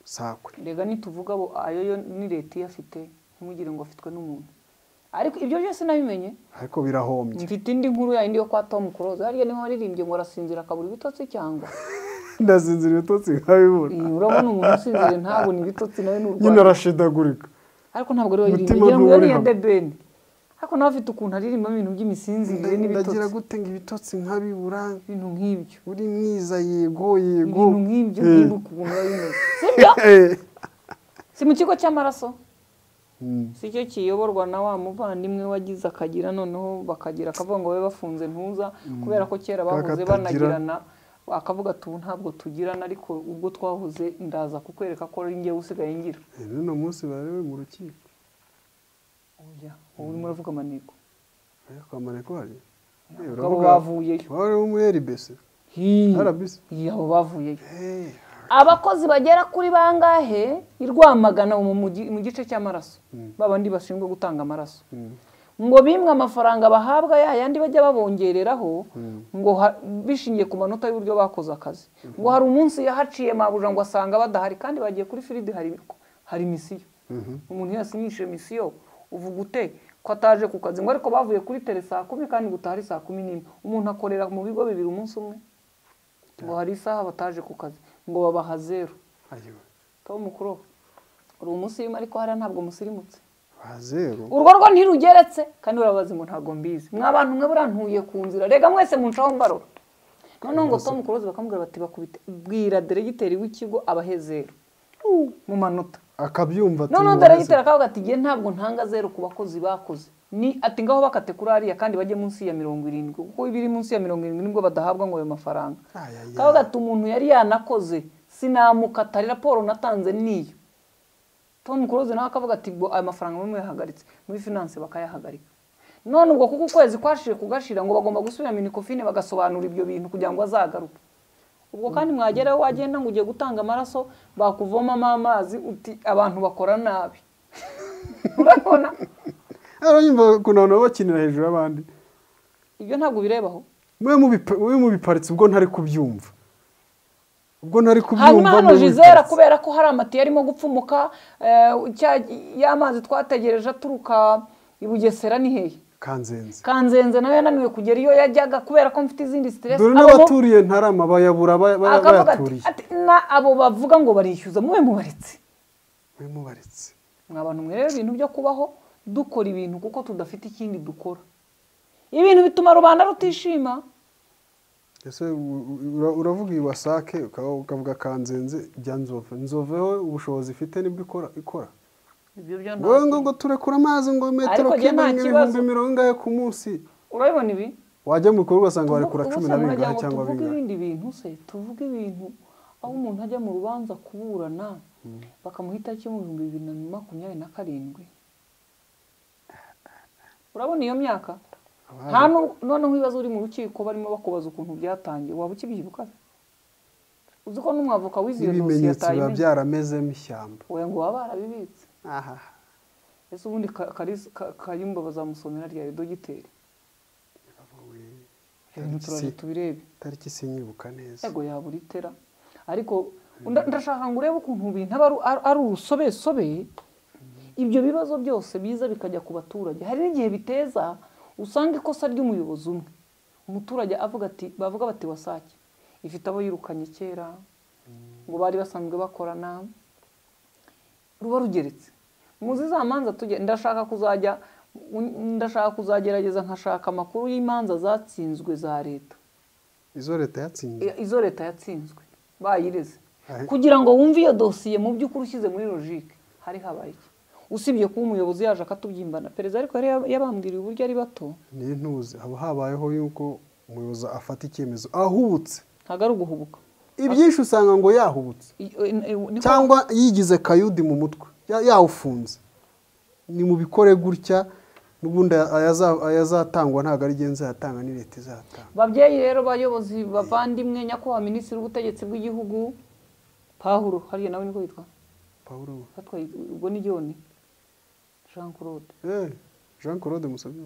S2: sakwe
S1: rega nituvuga bo ayo yo ni leta iyafite ntimugire ngo afitwe n'umuntu ariko ibyo byose nabimenye
S2: ariko birahombye
S1: mfite indi nkuru ya yindi yo kwa tom close hariya niho waririmbye ngo arasinzira akabura ibitotsi cyangwa
S2: ndazinzira ibitotsi nkabibura
S1: Iyi, urabona umuntu usinziriye ntabona ibitotsi nawe ni
S2: nyine
S1: urwaye
S2: arashidagurika
S1: ariko ntabwo ari waririmbye
S2: Umutima
S1: ngira ngo iyo ni iya
S2: ntuwuriha.
S1: debeni ariko nawe afite ukuntu aririmbamo ibintu by'imisinzirire
S2: ndagira
S1: n'ibitotsi
S2: gute ngo ibitotsi nkabibura
S1: ibintu nk'ibyo
S2: uri mwiza yego yego
S1: ibintu nk'ibyo
S2: Eh.
S1: nkibuka ukuntu biba bimeze sibyo
S2: Eh.
S1: si mu kigo cy'amaraso
S2: Mm.
S1: si cyo kiyoborwa na wa muvandimwe wagize akagira noneho bakagira akavuga ngo babe bafunze ntuza kubera ko kera bahoze
S2: Katagira.
S1: banagirana akavuga ati ubu ntabwo tugirana ariko ubwo twahoze ndaza kukwereka ko ari njyewe usigaye ngira
S2: Eh, n'uno munsi barewe mu rukiko
S1: Oya, ubu urimo uravuga amaneko
S2: Oya, kwa Maneko hari Eh,
S1: abo
S2: uravuga-
S1: bavuyeyo
S2: wari wo muri RBC
S1: Hii.
S2: RBC
S1: Hii, abo bavuyeyo
S2: Eh,
S1: abakozi bagera kuri bangahe i rwamagana mu mugi- mu gice cy'amaraso babandi bashinzwe gutanga amaraso
S2: mm.
S1: ngo bimwe amafaranga bahabwa ya yandi bajya babongereraho ngo ha- bishingiye ku manota y'uburyo bakoze akazi ngo hari umunsi yahaciye mabuja ngo asanga badahari kandi bagiye kuri firidi hari hari misiyo umuntu iyo yasinyishije misiyo uvuga ute ko ataje ku kazi ngo ariko bavuye kuri tere saa kumi kandi gutaha ari saa kumi n'imwe umuntu akorera mu bigo bibiri umunsi umwe ngo hari isaha bataje ku kazi ngo babaha zeru
S2: Ayo,
S1: tom mukuru uri umusirimu ariko hariya ntabwo musirimutse
S2: ba zero
S1: urwo rwo ntirugeretse kandi urabazi ngo ntabwo mbizi mwa bantu mwe burantuye ku nzira rega mwese muncaho mbarora noneho ngo tom close bakamubwira bati bakubite bwira deregiteri w'ikigo abahezero mu manota
S2: akabyumva ati,
S1: noneho
S2: "Mubazwe."
S1: deregiteri akavuga ati nge ntabwo ntanga zeru ku bakozi bakoze ni ati ngaho bakate kuri hariya kandi bajye munsi ya mirongo irindwi kuko ibiri munsi ya mirongo irindwi nibwo badahabwa ngo ayo mafaranga
S2: Ay, ay, ay.
S1: kavuga ati umuntu yari yanakoze sinamukatari raporo natanze niyo tom close nawe akavuga ati ngo aya mafaranga bamwe yahagaritse muri finance bakayahagarika none ubwo kuko ukwezi kwashije kugashira ngo bagomba gusubira minicofine bagasobanura ibyo bintu kugira ngo azagaruke ubwo kandi mwageraho wagenda ngo ugiye gutanga amaraso bakuvomamo amazi uti abantu bakora nabi urabona
S2: aranyumva ukuntu abantu baba bakinira hejuru y'abandi
S1: ibyo ntabwo birebaho
S2: mube mubipa- mube mubiparitse ubwo ntari kubyumva ubwo ntari kubyumva
S1: hanyuma hano
S2: mube
S1: jizera
S2: mubiparitse.
S1: kubera ko hari amatiyo arimo gupfumuka eh, cya- y'amazi twategereje aturuka i bugesera ni hehe
S2: kanzenze
S1: kanzenze nawe yananiwe kugera iyo yajyaga kubera ko mfite izindi stress
S2: dore
S1: Abo bo-
S2: n'abaturiye ntarama bayabura ba- ba-
S1: akavuga ati-
S2: bayaturiye
S1: ati na abo bavuga ngo barishyuza mube mubaretse
S2: mube mubaretse
S1: mwa bantu mwe rero ibintu byo kubaho dukora ibintu kuko tudafite ikindi dukora ibintu bituma rubanda rutishima
S2: ese u- u- ura- uravuga iyi wasake ukaba- ukavuga kanzenze bya nzove nzove wowe ubushobozi ifite nibwo ikora ikora
S1: ibyo byo nta
S2: wowe ngo ngo turekure amazi ngo metero
S1: Ariko njye nta
S2: kibanye
S1: kibazo.
S2: ibihumbi mirongo ingahe ku munsi
S1: urabibona ibi
S2: wajya mu bikorwa ugasanga
S1: Tuvu-
S2: barekura
S1: ubu
S2: cumi
S1: se
S2: na
S1: muragira
S2: bingahe
S1: ngo
S2: cyangwa
S1: tuvuge
S2: bingahe
S1: ibindi bintu se tuvuge ibintu aho umuntu ajya mu rubanza kuburana bakamuha itariki mu bihumbi bibiri na makumyabiri na karindwi urabona iyo myaka
S2: Abari-
S1: nta nu- noneho ibibazo uri mu rukiko barimo bakubaza ukuntu byatangiye waba ukibyibuka se? uzi ko n'umwavoka w'iziyo dosiye
S2: n'ibimenyetso biba
S1: atayimenya
S2: byaramezemo ishyamba
S1: we ngo baba barabibitse
S2: aha
S1: ese ubundi Ka- Kalisa- Ka- kayumba bazamusomera rya dogiteri ibintu turaje tubirebe
S2: tariki sinyubuka neza
S1: yego yabura itera ariko nda- ndashaka ngo urebe ukuntu bintu aba ari- ari- ari urusobesobe ibyo bibazo byose biza bikajya ku baturage hari n'igihe biteza usanga ikosa ry'umuyobozi umwe umuturage avuga ati bavuga bati wasake ifite abo yirukanye kera ngo bari basanzwe bakorana ruba rugeretse muzi za manza tuge ndashaka kuzajya ndashaka kuzagerageza nkashaka amakuru y'imanza zatsinzwe za leta
S2: izo leta yatsinze
S1: I- izo leta yatsinzwe bayireze
S2: Ahe.
S1: kugira ngo wumve iyo dosiye mu by'ukuri ushyize muri logike hari habaye iki usibye kuba umuyobozi yaje akatubyimbana perezida ariko yari yab- yabambwiriye uburyo ari bato
S2: n'intuzi haba habayeho yuko umuyobozi afata icyemezo ahubutse
S1: ntabwo ari uguhubuka
S2: ibyinshi usanga ngo yahubutse
S1: I- i- i- niko-
S2: cyangwa yigize kayudi mu mutwe ya- yawufunze ni mu bikore gutya n'ubundi ayaza- ayazatangwa ntabwo ari genza yatanga ni leta izatanga
S1: babyeyi rero bayobozi bavandimwe nyakubahwa minisitiri w'ubutegetsi bw'igihugu pahuro hariya nawe niko yitwa
S2: pawulo
S1: atwaye ubwo ni joni jean claude
S2: Eh, jean claude musabye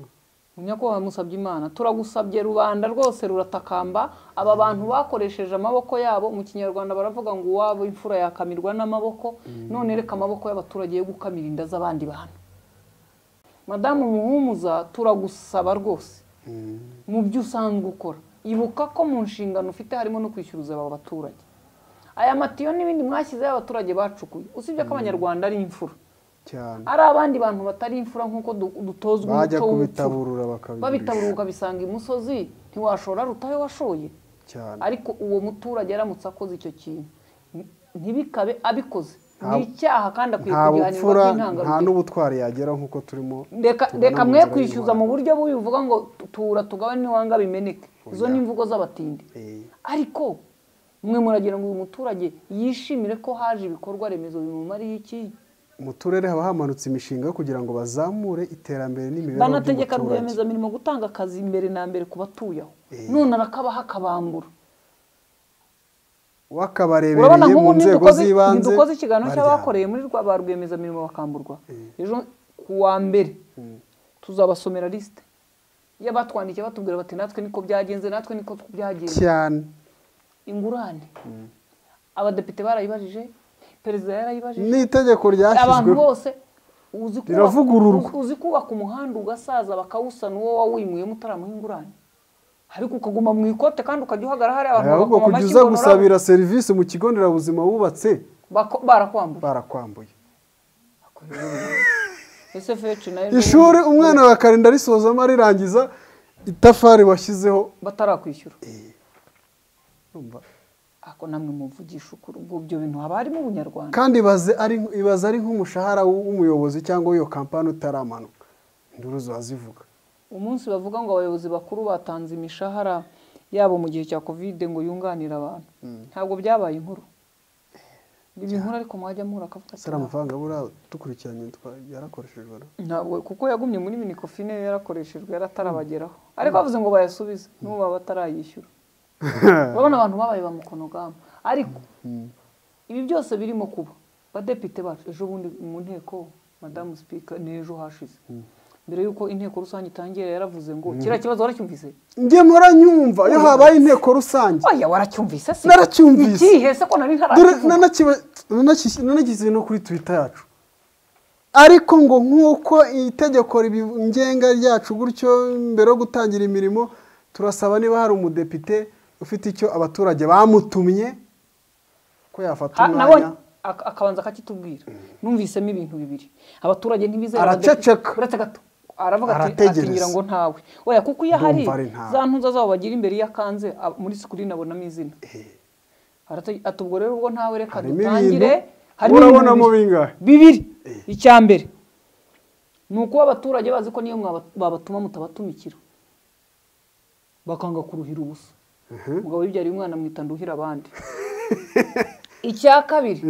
S1: nyakubahwa musabye imana turagusabye rubanda rwose ruratakamba aba bantu bakoresheje amaboko yabo mu kinyarwanda baravuga ngo uwabo imfura yakamirwa n'amaboko none reka amaboko y'abaturage yo gukamira inda z'abandi bantu madamu muhumuza turagusaba rwose mu byo usanzwe ukora ibuka ko mu nshingano ufite harimo no kwishyuza aba baturage aya matiyo n'ibindi mwashyizeho abaturage bacukuye usibye ko abanyarwanda ari imfura
S2: cyane
S1: ari abandi bantu batari imfura nk'uko du- dutozwa
S2: bajya
S1: umuco w'ubupfura
S2: kubitaburura bakabigurisha
S1: babitaburuka bisanga imusozi ntiwashora rutahe washoye
S2: cyane
S1: ariko uwo muturage aramutse akoze icyo kintu nti- ntibikabe abikoze
S2: Nta-
S1: ni icyaha kandi akwiye
S2: nta
S1: kugihanirwa
S2: bupfura nta
S1: by'intangarugero
S2: n'ubutwari yagera nk'uko turimo
S1: reka
S2: tubona
S1: reka
S2: mu
S1: mwe
S2: nzira
S1: kwishyuza mu buryo bubi buvuga ngo tu- tura tugabane n'iwanga bimeneke izo ni
S2: Oya.
S1: imvugo z'abatindi
S2: Eh,
S1: ariko mwe muragira ngo uyu muturage yishimire ko haje ibikorwa remezo bimumariye iki
S2: mu turere haba hamanutse imishinga yo kugira ngo bazamure iterambere n'imibereho
S1: banategeka
S2: by'umuturage
S1: rwiyemezamirimo gutanga akazi mbere na mbere ku batuye aho
S2: Eh.
S1: none arakabaha akabambura urabona
S2: wakabarebereye
S1: nk'ubu
S2: mu nzego
S1: ntidukoze
S2: z'ibanze
S1: ntidukoze ikiganiro
S2: barya.
S1: cy'abakoreye muri rwa ba rwiyemezamirimo bakamburwa ejo ku wa mbere
S2: Mm.
S1: tuzabasomera lisite y'abatwandikiye batubwira bati natwe niko byagenze natwe niko byagenze
S2: cyane
S1: ingurane abadepite barayibajije perezida yarayibajije
S2: ni itegeko
S1: abantu
S2: ryashyizweho
S1: bose uzi kubaka-
S2: riravugururwa.
S1: uzi- uzi kubaka umuhanda ugasaza bakawusana uwo wawimuyemo utaramuha ingurane ariko ukaguma mu ikote kandi ukajya uhagarara hari abantu
S2: ahubwo
S1: bakoma
S2: kujya
S1: amashyi
S2: uza
S1: ngo nurabo,
S2: gusabira serivisi mu kigo nderabuzima wubatse
S1: bako- barakwambura
S2: barakwambuye
S1: ese feci nayo
S2: ishuri umwana bakarinda risozamo arirangiza itafari washyizeho
S1: batarakwishyura
S2: Urumva?
S1: ako namwe muvugisha ukuri ubwo ibyo bintu haba harimo ubunyarwanda
S2: kandi ibaze ari ibaze ari nk'umushahara w'umuyobozi cyangwa w'iyo kampani utaramanuka induru ziba zivuga
S1: umunsi bavuga ngo abayobozi bakuru batanze imishahara yabo mu gihe cya kovide ngo yunganire abantu ntabwo byabaye inkuru ibi inkuru ariko mwajya muhura akavuga
S2: ese ari amafaranga buriya dukurikiranye twa- yarakoreshejwe no
S1: ntabwo kuko yagumye muri minikofine yarakoreshejwe yaratarabageraho ariko bavuze ngo bayasubize n'ubu baba batarayishyura urabona abantu babaye ba mukonogama ariko ibi byose birimo kuba badepite bacu ejo bundi mu nteko madamu sipika n'ejo hashize mbere y'uko inteko rusange itangira yaravuze ngo kiriya kibazo waracyumvise
S2: njye muranyumva iyo habaye inteko rusange
S1: oya waracyumvise se
S2: Naracyumvise.
S1: ikihe se ko nari
S2: dore
S1: ntarakivuga
S2: nanakiba- nanakis- nanageze no kuri twita yacu ariko ngo nk'uko itegeko ribi- ngenga ryacu gutyo mbere yo gutangira imirimo turasaba niba hari umudepite ufite icyo abaturage bamutumye ko yafata
S1: Ha- nabonye
S2: umwanya
S1: ak- akabanza akakitubwira numvisemo ibintu bibiri abaturage ntibizera
S2: Araceceka.
S1: abadepite- uretse gato aravuga ati
S2: Arategereza.
S1: atingira ngo ntawe oya kuko iyo
S2: Ndumva
S1: ahari
S2: ari ntawe.
S1: za ntuza zabo bagira imbere iyo akanze ab- muri sikirini abonamo izina Arate- ati ubwo rero ubwo ntawe reka
S2: Harimo
S1: dutangire
S2: ibintu.
S1: harimo
S2: Urabona
S1: ibintu
S2: mu
S1: bibiri.
S2: bingahe?
S1: bibiri icya mbere ni ukuba abaturage bazi ko niyo mwaba- babatuma mutabatumikira bakanga kuruhira ubusa umugabo wibyariye umwana mwita nduhira abandi icya kabiri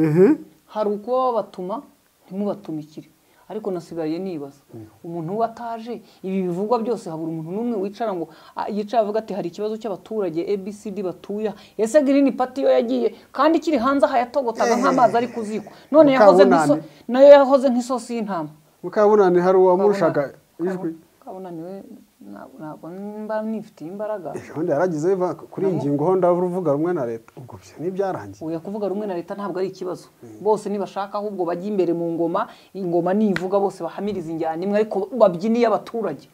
S1: hari ukuba babatuma ntimubatumikire ariko nasigaye nibaza umuntu uba ataje ibi bivugwa byose habura umuntu n'umwe wicara ngo ah, yicara avuga ati hari ikibazo cy'abaturage abcd batuya ese girini pati yo yagiye kandi ikiri hanze aha yatogotaga nk'amazi ari ku ziko none yahoze nk'iso-
S2: Mukabunane.
S1: nayo yahoze nk'isosi y'intama
S2: mukabunani hari uwamurushaka ijwi
S1: kabona niwe ntabwo ntabwo mba nifitiye imbaraga
S2: ejobundi yaragize biva kuri iyi ngingo ho ndavuga rumwe na leta ubwo byo ntibyarangiye
S1: oya kuvuga rumwe na leta ntabwo ari ikibazo bose nibashaka ahubwo bajye imbere mu ngoma ingoma nivuga bose bahamiriza injyana imwe ariko babyiniye abaturage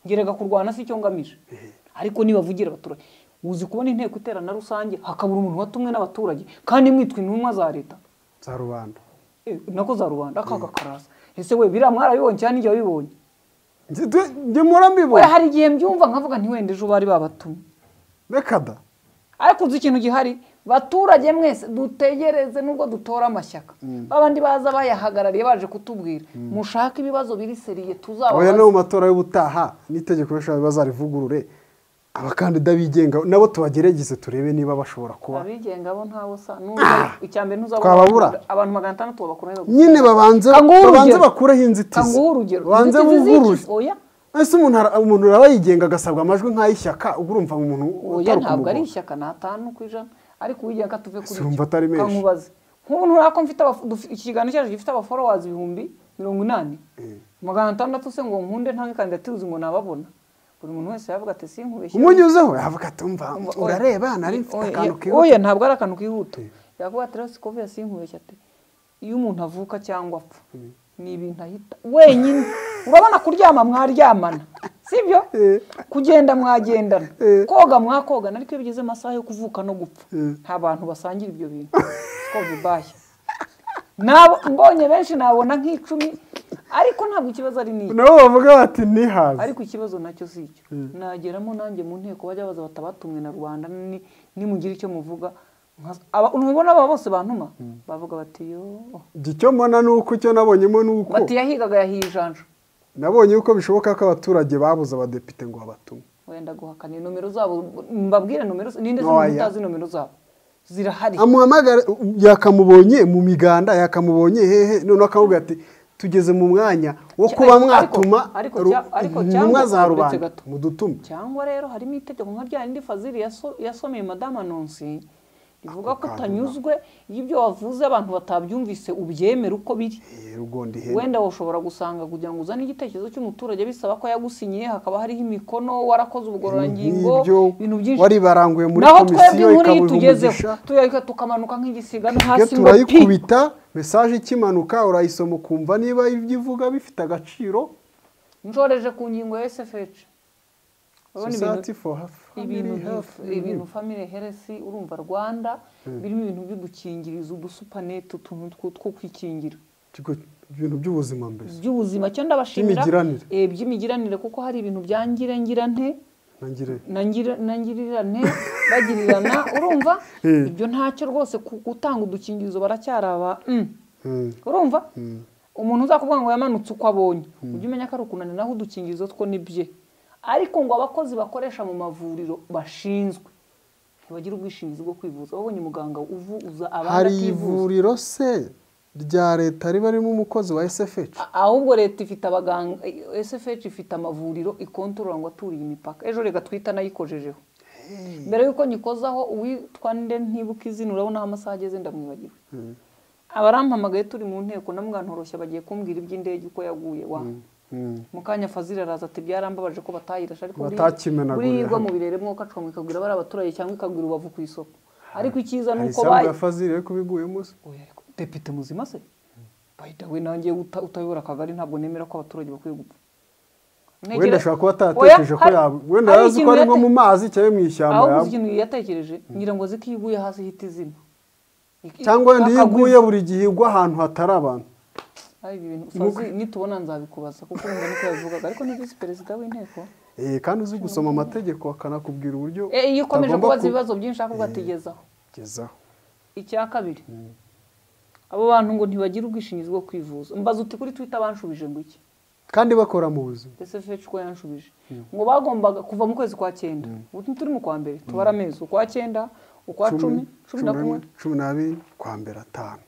S1: ngerega kurwana si cyo ngamije ariko nibavugira abaturage uzi kubona inteko iterana rusange hakabura umuntu watumwe n'abaturage kandi mwitwa intumwa za leta
S2: za rubanda
S1: Eh, nako za rubanda akaga karasa ese we biriya mwarabibonye cyane n'igihe wabibonye
S2: Njye tu- njye
S1: we
S2: murambibona
S1: hari igihe mbyumva nkavuga ntiwenda ejo bari babatumye
S2: reka da
S1: ariko uzi ikintu gihari baturage mwese dutegereze nubwo dutora amashyaka babandi baza bayahagarariye baje kutubwira mushake ibibazo biri seriye
S2: oya
S1: tuzababaza
S2: no mu matora y'ubutaha n'itegeko rishobora bazarivugurure abakandida bigenga nabo tubagerageze turebe niba bashobora kuba
S1: abigenga bo ntawe usa n'uza icya mbere ntuzabona
S2: Twababura.
S1: abantu magana atandatu babakomeza
S2: nyine babanze
S1: Kanguha urugero.
S2: babanze bakureho inzitizi
S1: kanguha urugero
S2: babanze
S1: inzitizi
S2: buvurure
S1: z'iki? oya
S2: ese umuntu ara- umuntu araba yigenga agasabwa amajwi nk'ay'ishyaka ubwo urumva umuntu
S1: oya
S2: utari
S1: ntabwo ari
S2: kumugora.
S1: ishyaka ni atanu ku ijana ariko uwigenga ka tuve kuri
S2: Si wumva atari menshi.
S1: kankubaze nk'ubu nturako mfite abafu- dufi- ikiganiro cyacu gifite abaforowazi ibihumbi mirongo inani magana atandatu se ngo nkunde ntange kandidatire ngo nababona buri muntu wese yavuga ati sinkubeshye
S2: umunyuzeho yavuga ati umva
S1: Umva, oya.
S2: urareba nari mfite
S1: Oya,
S2: akantu
S1: oya
S2: kihuta
S1: ntabwo ari akantu kihuta
S2: Eh.
S1: yavuga ati rero sikovia sinkubeshye ati iyo umuntu avuka cyangwa apfa ni ibintu ahita wenyine urabona kuryama mwaryamana sibyo
S2: Eh.
S1: kugenda mwagendana
S2: Eh.
S1: koga mwakogana ariko iyo bigeze amasaha yo kuvuka no gupfa
S2: Eh.
S1: nta bantu basangira ibyo bintu sikovia ibashya nabo mbonye benshi nabona nk'icumi ariko ntabwo ikibazo ari n'iki
S2: nabo bavuga bati ntihaze
S1: ariko ikibazo nacyo si icyo nageramo nanjye mu nteko bajya baza batabatumwe na rubanda ni- nimugira icyo muvuga nka- aba- ntubona aba bose bantuma bavuga bati yo
S2: Njye icyo mbona ni uko icyo nabonyemo ni uko
S1: bati yahigaga yahiye ijanja
S2: nabonye yuko bishoboka ko abaturage babuze abadepite ngo babatume
S1: wenda guhakana nomero zabo mbabwire nomero z- ninde
S2: Oya.
S1: utazi nomero zabo zirahari
S2: amuhamagara yakamubonye mu miganda yakamubonye hehe noneho akamubwira ati tugeze mu mwanya wo
S1: Cya-
S2: kuba
S1: ariko-
S2: mwatuma
S1: ariko
S2: ru-
S1: cya- ariko
S2: intumwa
S1: cyangwa
S2: za
S1: uretse
S2: rubanda
S1: gato.
S2: mudutume
S1: cyangwa rero harimo itegeko nka rya rindi fazili yaso- yasomeye madama nonsi rivuga
S2: Ako
S1: ko
S2: kantu
S1: utanyuzwe iyo ibyo wavuze abantu batabyumvise ubyemere uko biri
S2: rugondi ihene
S1: wenda ushobora gusanga kugira ngo uzane igitekerezo cy'umuturage bisaba ko yagusinyiye hakaba hariho imikono warakoze ubugororangingo
S2: Ibyo
S1: ibintu byinshi
S2: waribaranguye muri
S1: naho twebwe
S2: komisiyo
S1: inkuru iyi
S2: ikabuha
S1: tugezeho
S2: umugisha
S1: tuyareka tukamanuka nk'igisiga no
S2: iyo
S1: hasi ngo pi
S2: turayikubita mesaje ikimanuka urayisoma ukumva niba ibyo ivuga bifite agaciro
S1: njoreje ku ngingo ya SFH urabona ibintu
S2: society for her
S1: ibintu
S2: family health
S1: nk'ifu- ibintu family health urumva Rwanda birimo ibintu byo gukingiriza udusupanete utuntu two- two kwikingira
S2: Ikigo- ibintu by'ubuzima mbese
S1: by'ubuzima cyo ndabashimira
S2: By'imigiranire.
S1: eh, by'imigiranire kuko hari ibintu bya ngira nte
S2: nangire
S1: nangira- nangirirane bagirirana urumva
S2: Eh.
S1: ibyo ntacyo rwose ku- gutanga udukingirizo baracyari aba mm.
S2: Mm.
S1: urumva umuntu uzakubwira ngo yamanutse uko abonye ujye umenya ko ari ukunaniraho udukingirizo two ni bye ariko ngo abakozi bakoresha mu mavuriro bashinzwe ntibagira ubwishingizi bwo kwivuza wabonye muganga uvuza abandi
S2: hari
S1: ativuza
S2: ivuriro se rya leta riba ririmo umukozi wa SFH
S1: A- ahubwo leta ifite abaganga SFH ifite amavuriro ikontorora ngo aturiye imipaka ejo reka twita nayikojejeho mbere y'uko nyikozaho uwitwa nde ntibuka izina urabona aho amasaha ageze ndamwibagiwe abarampamagaye turi mu nteko na mwantoroshya bagiye kumbwira iby'indege uko yaguye wa
S2: Mm.
S1: mu kanya fazil araza ati byarambabaje ko batayirashe ariko buriya-
S2: Batakimenagurira
S1: buriya igwa
S2: hamwe.
S1: mu birere mwoka acomeka ikagwira bari abaturage cyangwa ikagwira ubavu ku isoko ariko icyiza ni
S2: hari
S1: uko
S2: isambu
S1: bayi
S2: ya fazili yo kubiguyemo se
S1: Oya, ariko depite muzima se bayida we nanjye uta- utayobora akagari ntabwo nemera ko abaturage bakwiye gupfa
S2: wenda
S1: Ntegera-
S2: ashobora kuba
S1: Oya,
S2: ataratekereje ko
S1: hari-
S2: yaba wenda
S1: hari
S2: yari azi ko
S1: ikintu
S2: ari nko
S1: yate-
S2: mu mazi cyangwa mu ishyamba
S1: aho gusa
S2: yaba
S1: ikintu yatekereje ngira ngo azi ko iyo iguye hasi hita izina Ik-
S2: cyangwa wenda iyo
S1: akagwiza.
S2: iguye buri gihe igwa ahantu hatari abantu
S1: Ari ibi bintu Fazil, nitubona nzabikubaza kuko wumva niko yabivugaga ariko ni visi perezida w'inteko
S2: Eh, kandi uzi gusoma amategeko akanakubwira uburyo
S1: Eh, iyo ukomeje
S2: utagomba
S1: kubaza ibibazo byinshi ahubwo atigezaho
S2: kugezaho
S1: icya kabiri abo bantu ngo ntibagira ubwishingizi bwo kwivuza mbaza uti kuri twitter banshubije ngo iki
S2: kandi bakora mu buzima
S1: sfh ko yanshubije ngo bagombaga kuva mu kwezi kwa cyenda ubu turi mu kwa mbere tubara amezi ukwa cyenda ukwa cumi cumi na kumwe
S2: cumi n'abiri kwa mbere atanu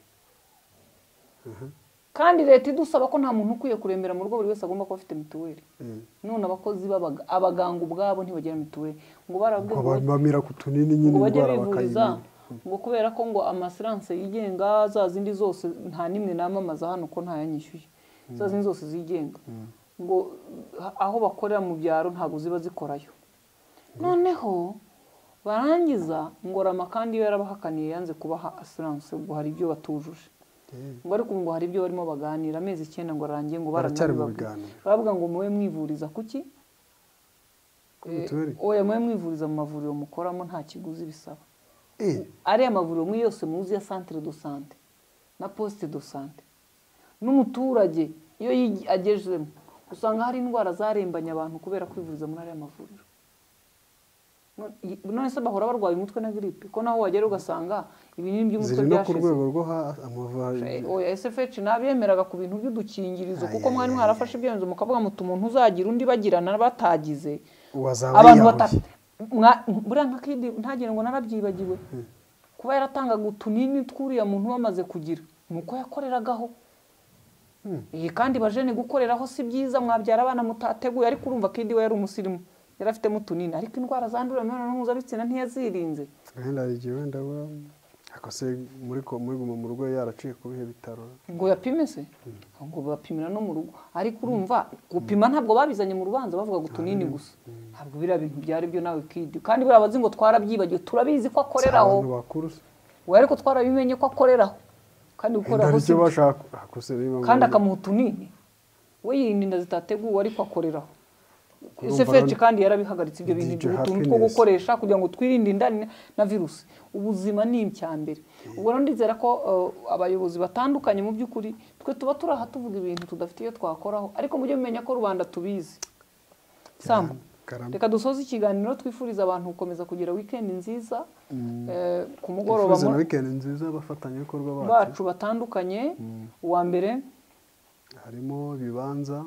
S1: kandi leta idusaba ko nta muntu ukwiye kurembera mu rugo buri wese agomba kuba afite mituweli
S2: Mm.
S1: none abakozi b'abaga- abaganga ubwabo ntibagira mituweli ngo barabwe
S2: ngo bamira ku tunini nyine
S1: ngo bajye
S2: indwara
S1: bivuriza
S2: bakayimenya
S1: ngo kubera ko ngo amasiranse yigenga za zindi zose nta n'imwe namamaza hano ko ntayanyishyuye za zindi zose zigenga ngo ha- aho bakorera mu byaro ntabwo ziba zikorayo noneho barangiza ngorama kandi iyo yarabahakaniye yanze kubaha asiranse ubwo hari ibyo batujuje ngo ariko ubu ngo hari ibyo barimo baganira amezi icyenda ngo arangiye ngo
S2: Baracyari mu
S1: baranabibabwira.
S2: biganiro.
S1: baravuga ngo mube mwivuriza kuki
S2: Kuri mituweli?
S1: Eh, oya mube mwivuriza mu mavuriro mukoramo nta kiguzi bisaba
S2: Eh,
S1: ariya mavuriro muri yose muzi ya centre de sante na poste de sante n'umuturage iyo yigi- agejemo usanga hari indwara zarembanye abantu kubera kwivuriza muri ariya mavuriro none se bahora barwaye umutwe na giripe ko naho wagera ugasanga ibinini by'umutwe
S2: ziri no ku
S1: byashize
S2: rwego rwo ha amavuriro
S1: oya SFH nabemeraga ku bintu by'udukingirizo
S2: Ay,
S1: kuko
S2: ay,
S1: mwari
S2: ay,
S1: mwarafashe ibyemezo mukavuga muti umuntu uzagira undi bagirana batagize
S2: wazaba
S1: abantu
S2: yiyahuye
S1: bata mwa- buriya nka kidi ntagire ngo narabyibagiwe kuba yaratangaga utunini tw'uriya muntu wamaze kugira ni uko yakoreragaho iyi kandi bajene gukoreraho si byiza mwabyara abana mutateguye ariko urumva kidi we yari umusirimu yari afitemo utunini ariko indwara zandurira mu mibonano mpuzabitsina ntiyazirinze
S2: wenda hari igihe wenda we akose muri ko muri guma mu rugo yaraciye ku bihe bitaro
S1: ngo yapime se ngo bapimira no mu rugo ariko urumva gupima ntabwo babizanye mu rubanza bavuga ngo utunini gusa ntabwo biriya bintu byari byo nawe kidi kandi buriya bazi ngo twarabyibagiwe turabizi ko
S2: Si
S1: akoreraho
S2: abantu bakuru
S1: we ariko twarabimenye ko akoreraho kandi
S2: wenda
S1: gukoreraho
S2: hari
S1: si
S2: icyo bashaka akose niyo mpamvu
S1: kandi
S2: wenda-
S1: akamuha utunini we yirinda inda zitateguwe ariko akoreraho
S2: Urumva
S1: ese
S2: rero-
S1: kandi yarabihagaritse ibyo bintu
S2: DJ
S1: ibyo utuntu two
S2: Happiness.
S1: gukoresha kugira ngo twirinde inda ni- na virusi ubuzima ni icyambere ubwo rero ndizera ko uh, abayobozi batandukanye mu by'ukuri twe tuba turi aha tuvuga ibintu tudafite iyo twakoraho ariko mujye mumenya ko rubanda tubizi sambu
S2: Karamba.
S1: reka dusoze ikiganiro twifuriza abantu gukomeza kugira wikendi nziza eh, ku mugoroba
S2: Twifuza
S1: mu-
S2: na weekend nziza abafatanyabikorwa bacu
S1: bacu batandukanye uwa mbere
S2: harimo bibanza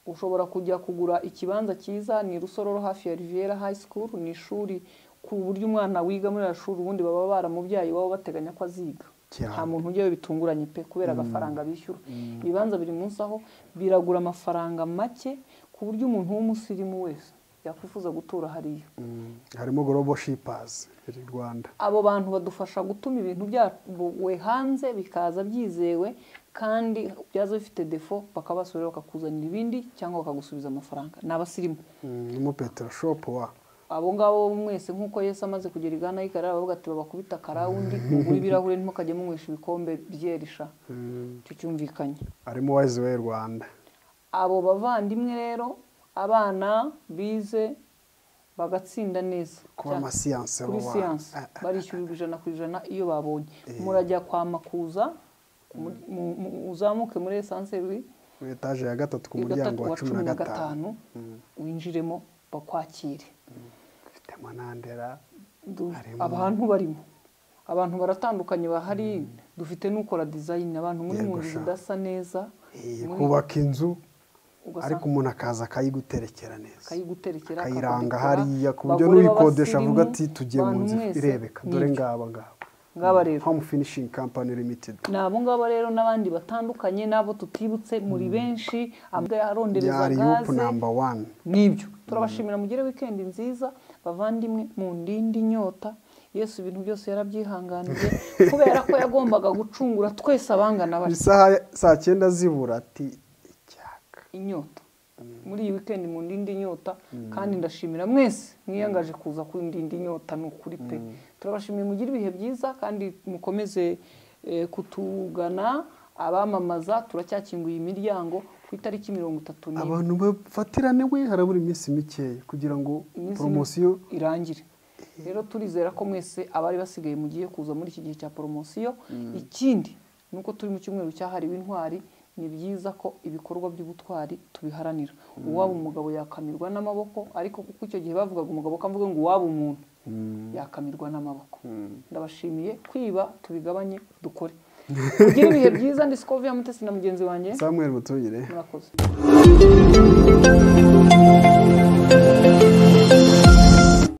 S1: ushobora kujya kugura ikibanza cyiza ni rusororo hafi ya riviera high school ni ishuri ku buryo umwana wiga muri iriya shuri ubundi baba baramubyaye iwabo bateganya ko aziga
S2: Cyane.
S1: nta muntu ujyayo bitunguranye pe kubera agafaranga bishyura ibibanza biri munsi aho biragura amafaranga make ku buryo umuntu w'umusirimu wese yakwifuza gutura hariya
S2: mm, harimo global shippers iri rwanda
S1: abo bantu badufasha gutuma ibintu byawe hanze bikaza byizewe kandi byaza bifite defo bakabasubira bakakuzanira ibindi cyangwa bakagusubiza amafaranga ni abasirimu
S2: Mm, harimo petero shop wa
S1: abo ngabo mwese nk'uko Yesu amaze kugera i Gana y'ikarara baravuga ati babakubita akarawundi mugure ibirahure ntimukajye munywesha ibikombe byerisha
S2: Mm,
S1: icyo cyumvikanye
S2: harimo wise way rwanda
S1: abo bavandimwe rero abana bize bagatsinda neza
S2: kuba
S1: Cyane.
S2: amasiyanse
S1: kuri
S2: bo wa-
S1: siyansi
S2: Ah, ah,
S1: barishyurirwa ijana ku ijana iyo babonye
S2: Eh.
S1: murajya kwa makuza mu- mu- mu- uzamuke muri esanseri
S2: kuri etaje ya gatatu ku
S1: ya
S2: muryango
S1: gatatu
S2: wa cumi na gatanu
S1: gatanu winjiremo bakwakire
S2: mfitemo nandera
S1: Du-
S2: Harimo-
S1: abantu barimo abantu baratandukanye bahari dufite n'ukora design abantu muri
S2: Yego
S1: mu nzu
S2: sha.
S1: zidasa neza
S2: Eh,
S1: muri-
S2: kubaka inzu ariko
S1: ugasanga
S2: umuntu akaza akayiguterekera neza
S1: akayiguterekera
S2: akayiranga
S1: akakudekora.
S2: hariya ku buryo
S1: Abagore
S2: n'uyikodesha avuga
S1: b'abasirimu,
S2: ati tugiye mu
S1: bantu
S2: nzu
S1: mwese,
S2: irebeka dore
S1: nibyo.
S2: ngaba ngaba
S1: ngaba rero
S2: home finishing company limited
S1: ni abo ngabo rero n'abandi batandukanye n'abo tutibutse muri benshi amavuta arondereza
S2: yari
S1: gaze
S2: yupu namba wani
S1: n'ibyo turabashimira mugire wikendi nziza bavandimwe mu ndindi inyota yesu ibintu byose yarabyihanganiye kubera ko yagombaga gucungura twese abangana batyo
S2: isaha saa cyenda zibura ati icyaka
S1: inyota muri iyi weekend mu ndindi nyota kandi ndashimira mwese mwiyangaje kuza ku ndindi nyota ni ukuri pe turabashimiye mugire ibihe byiza kandi mukomeze eh, kutugana abamamaza turacyakinguye imiryango ku itariki mirongo itatu n'imwe
S2: abantu bafatirane we harabura iminsi mikeya kugira ngo
S1: Iminsi ni-
S2: poromosiyo
S1: irangire rero turizera ko mwese abari basigaye mugiye kuza muri iki gihe cya poromosiyo ikindi ni uko turi mu cyumweru cyahariwe intwari ni byiza ko ibikorwa by'ubutwari tubiharanira uwaba umugabo yakamirwa n'amaboko ariko kuko icyo gihe bavugaga umugabo kamvuga ngo uwaba umuntu yakamirwa n'amaboko ndabashimiye kwiba tubigabanye dukore kugira ibihe byiza ndi Scovia Mutesi na mugenzi wanjye
S2: samuel mutungire
S1: murakoze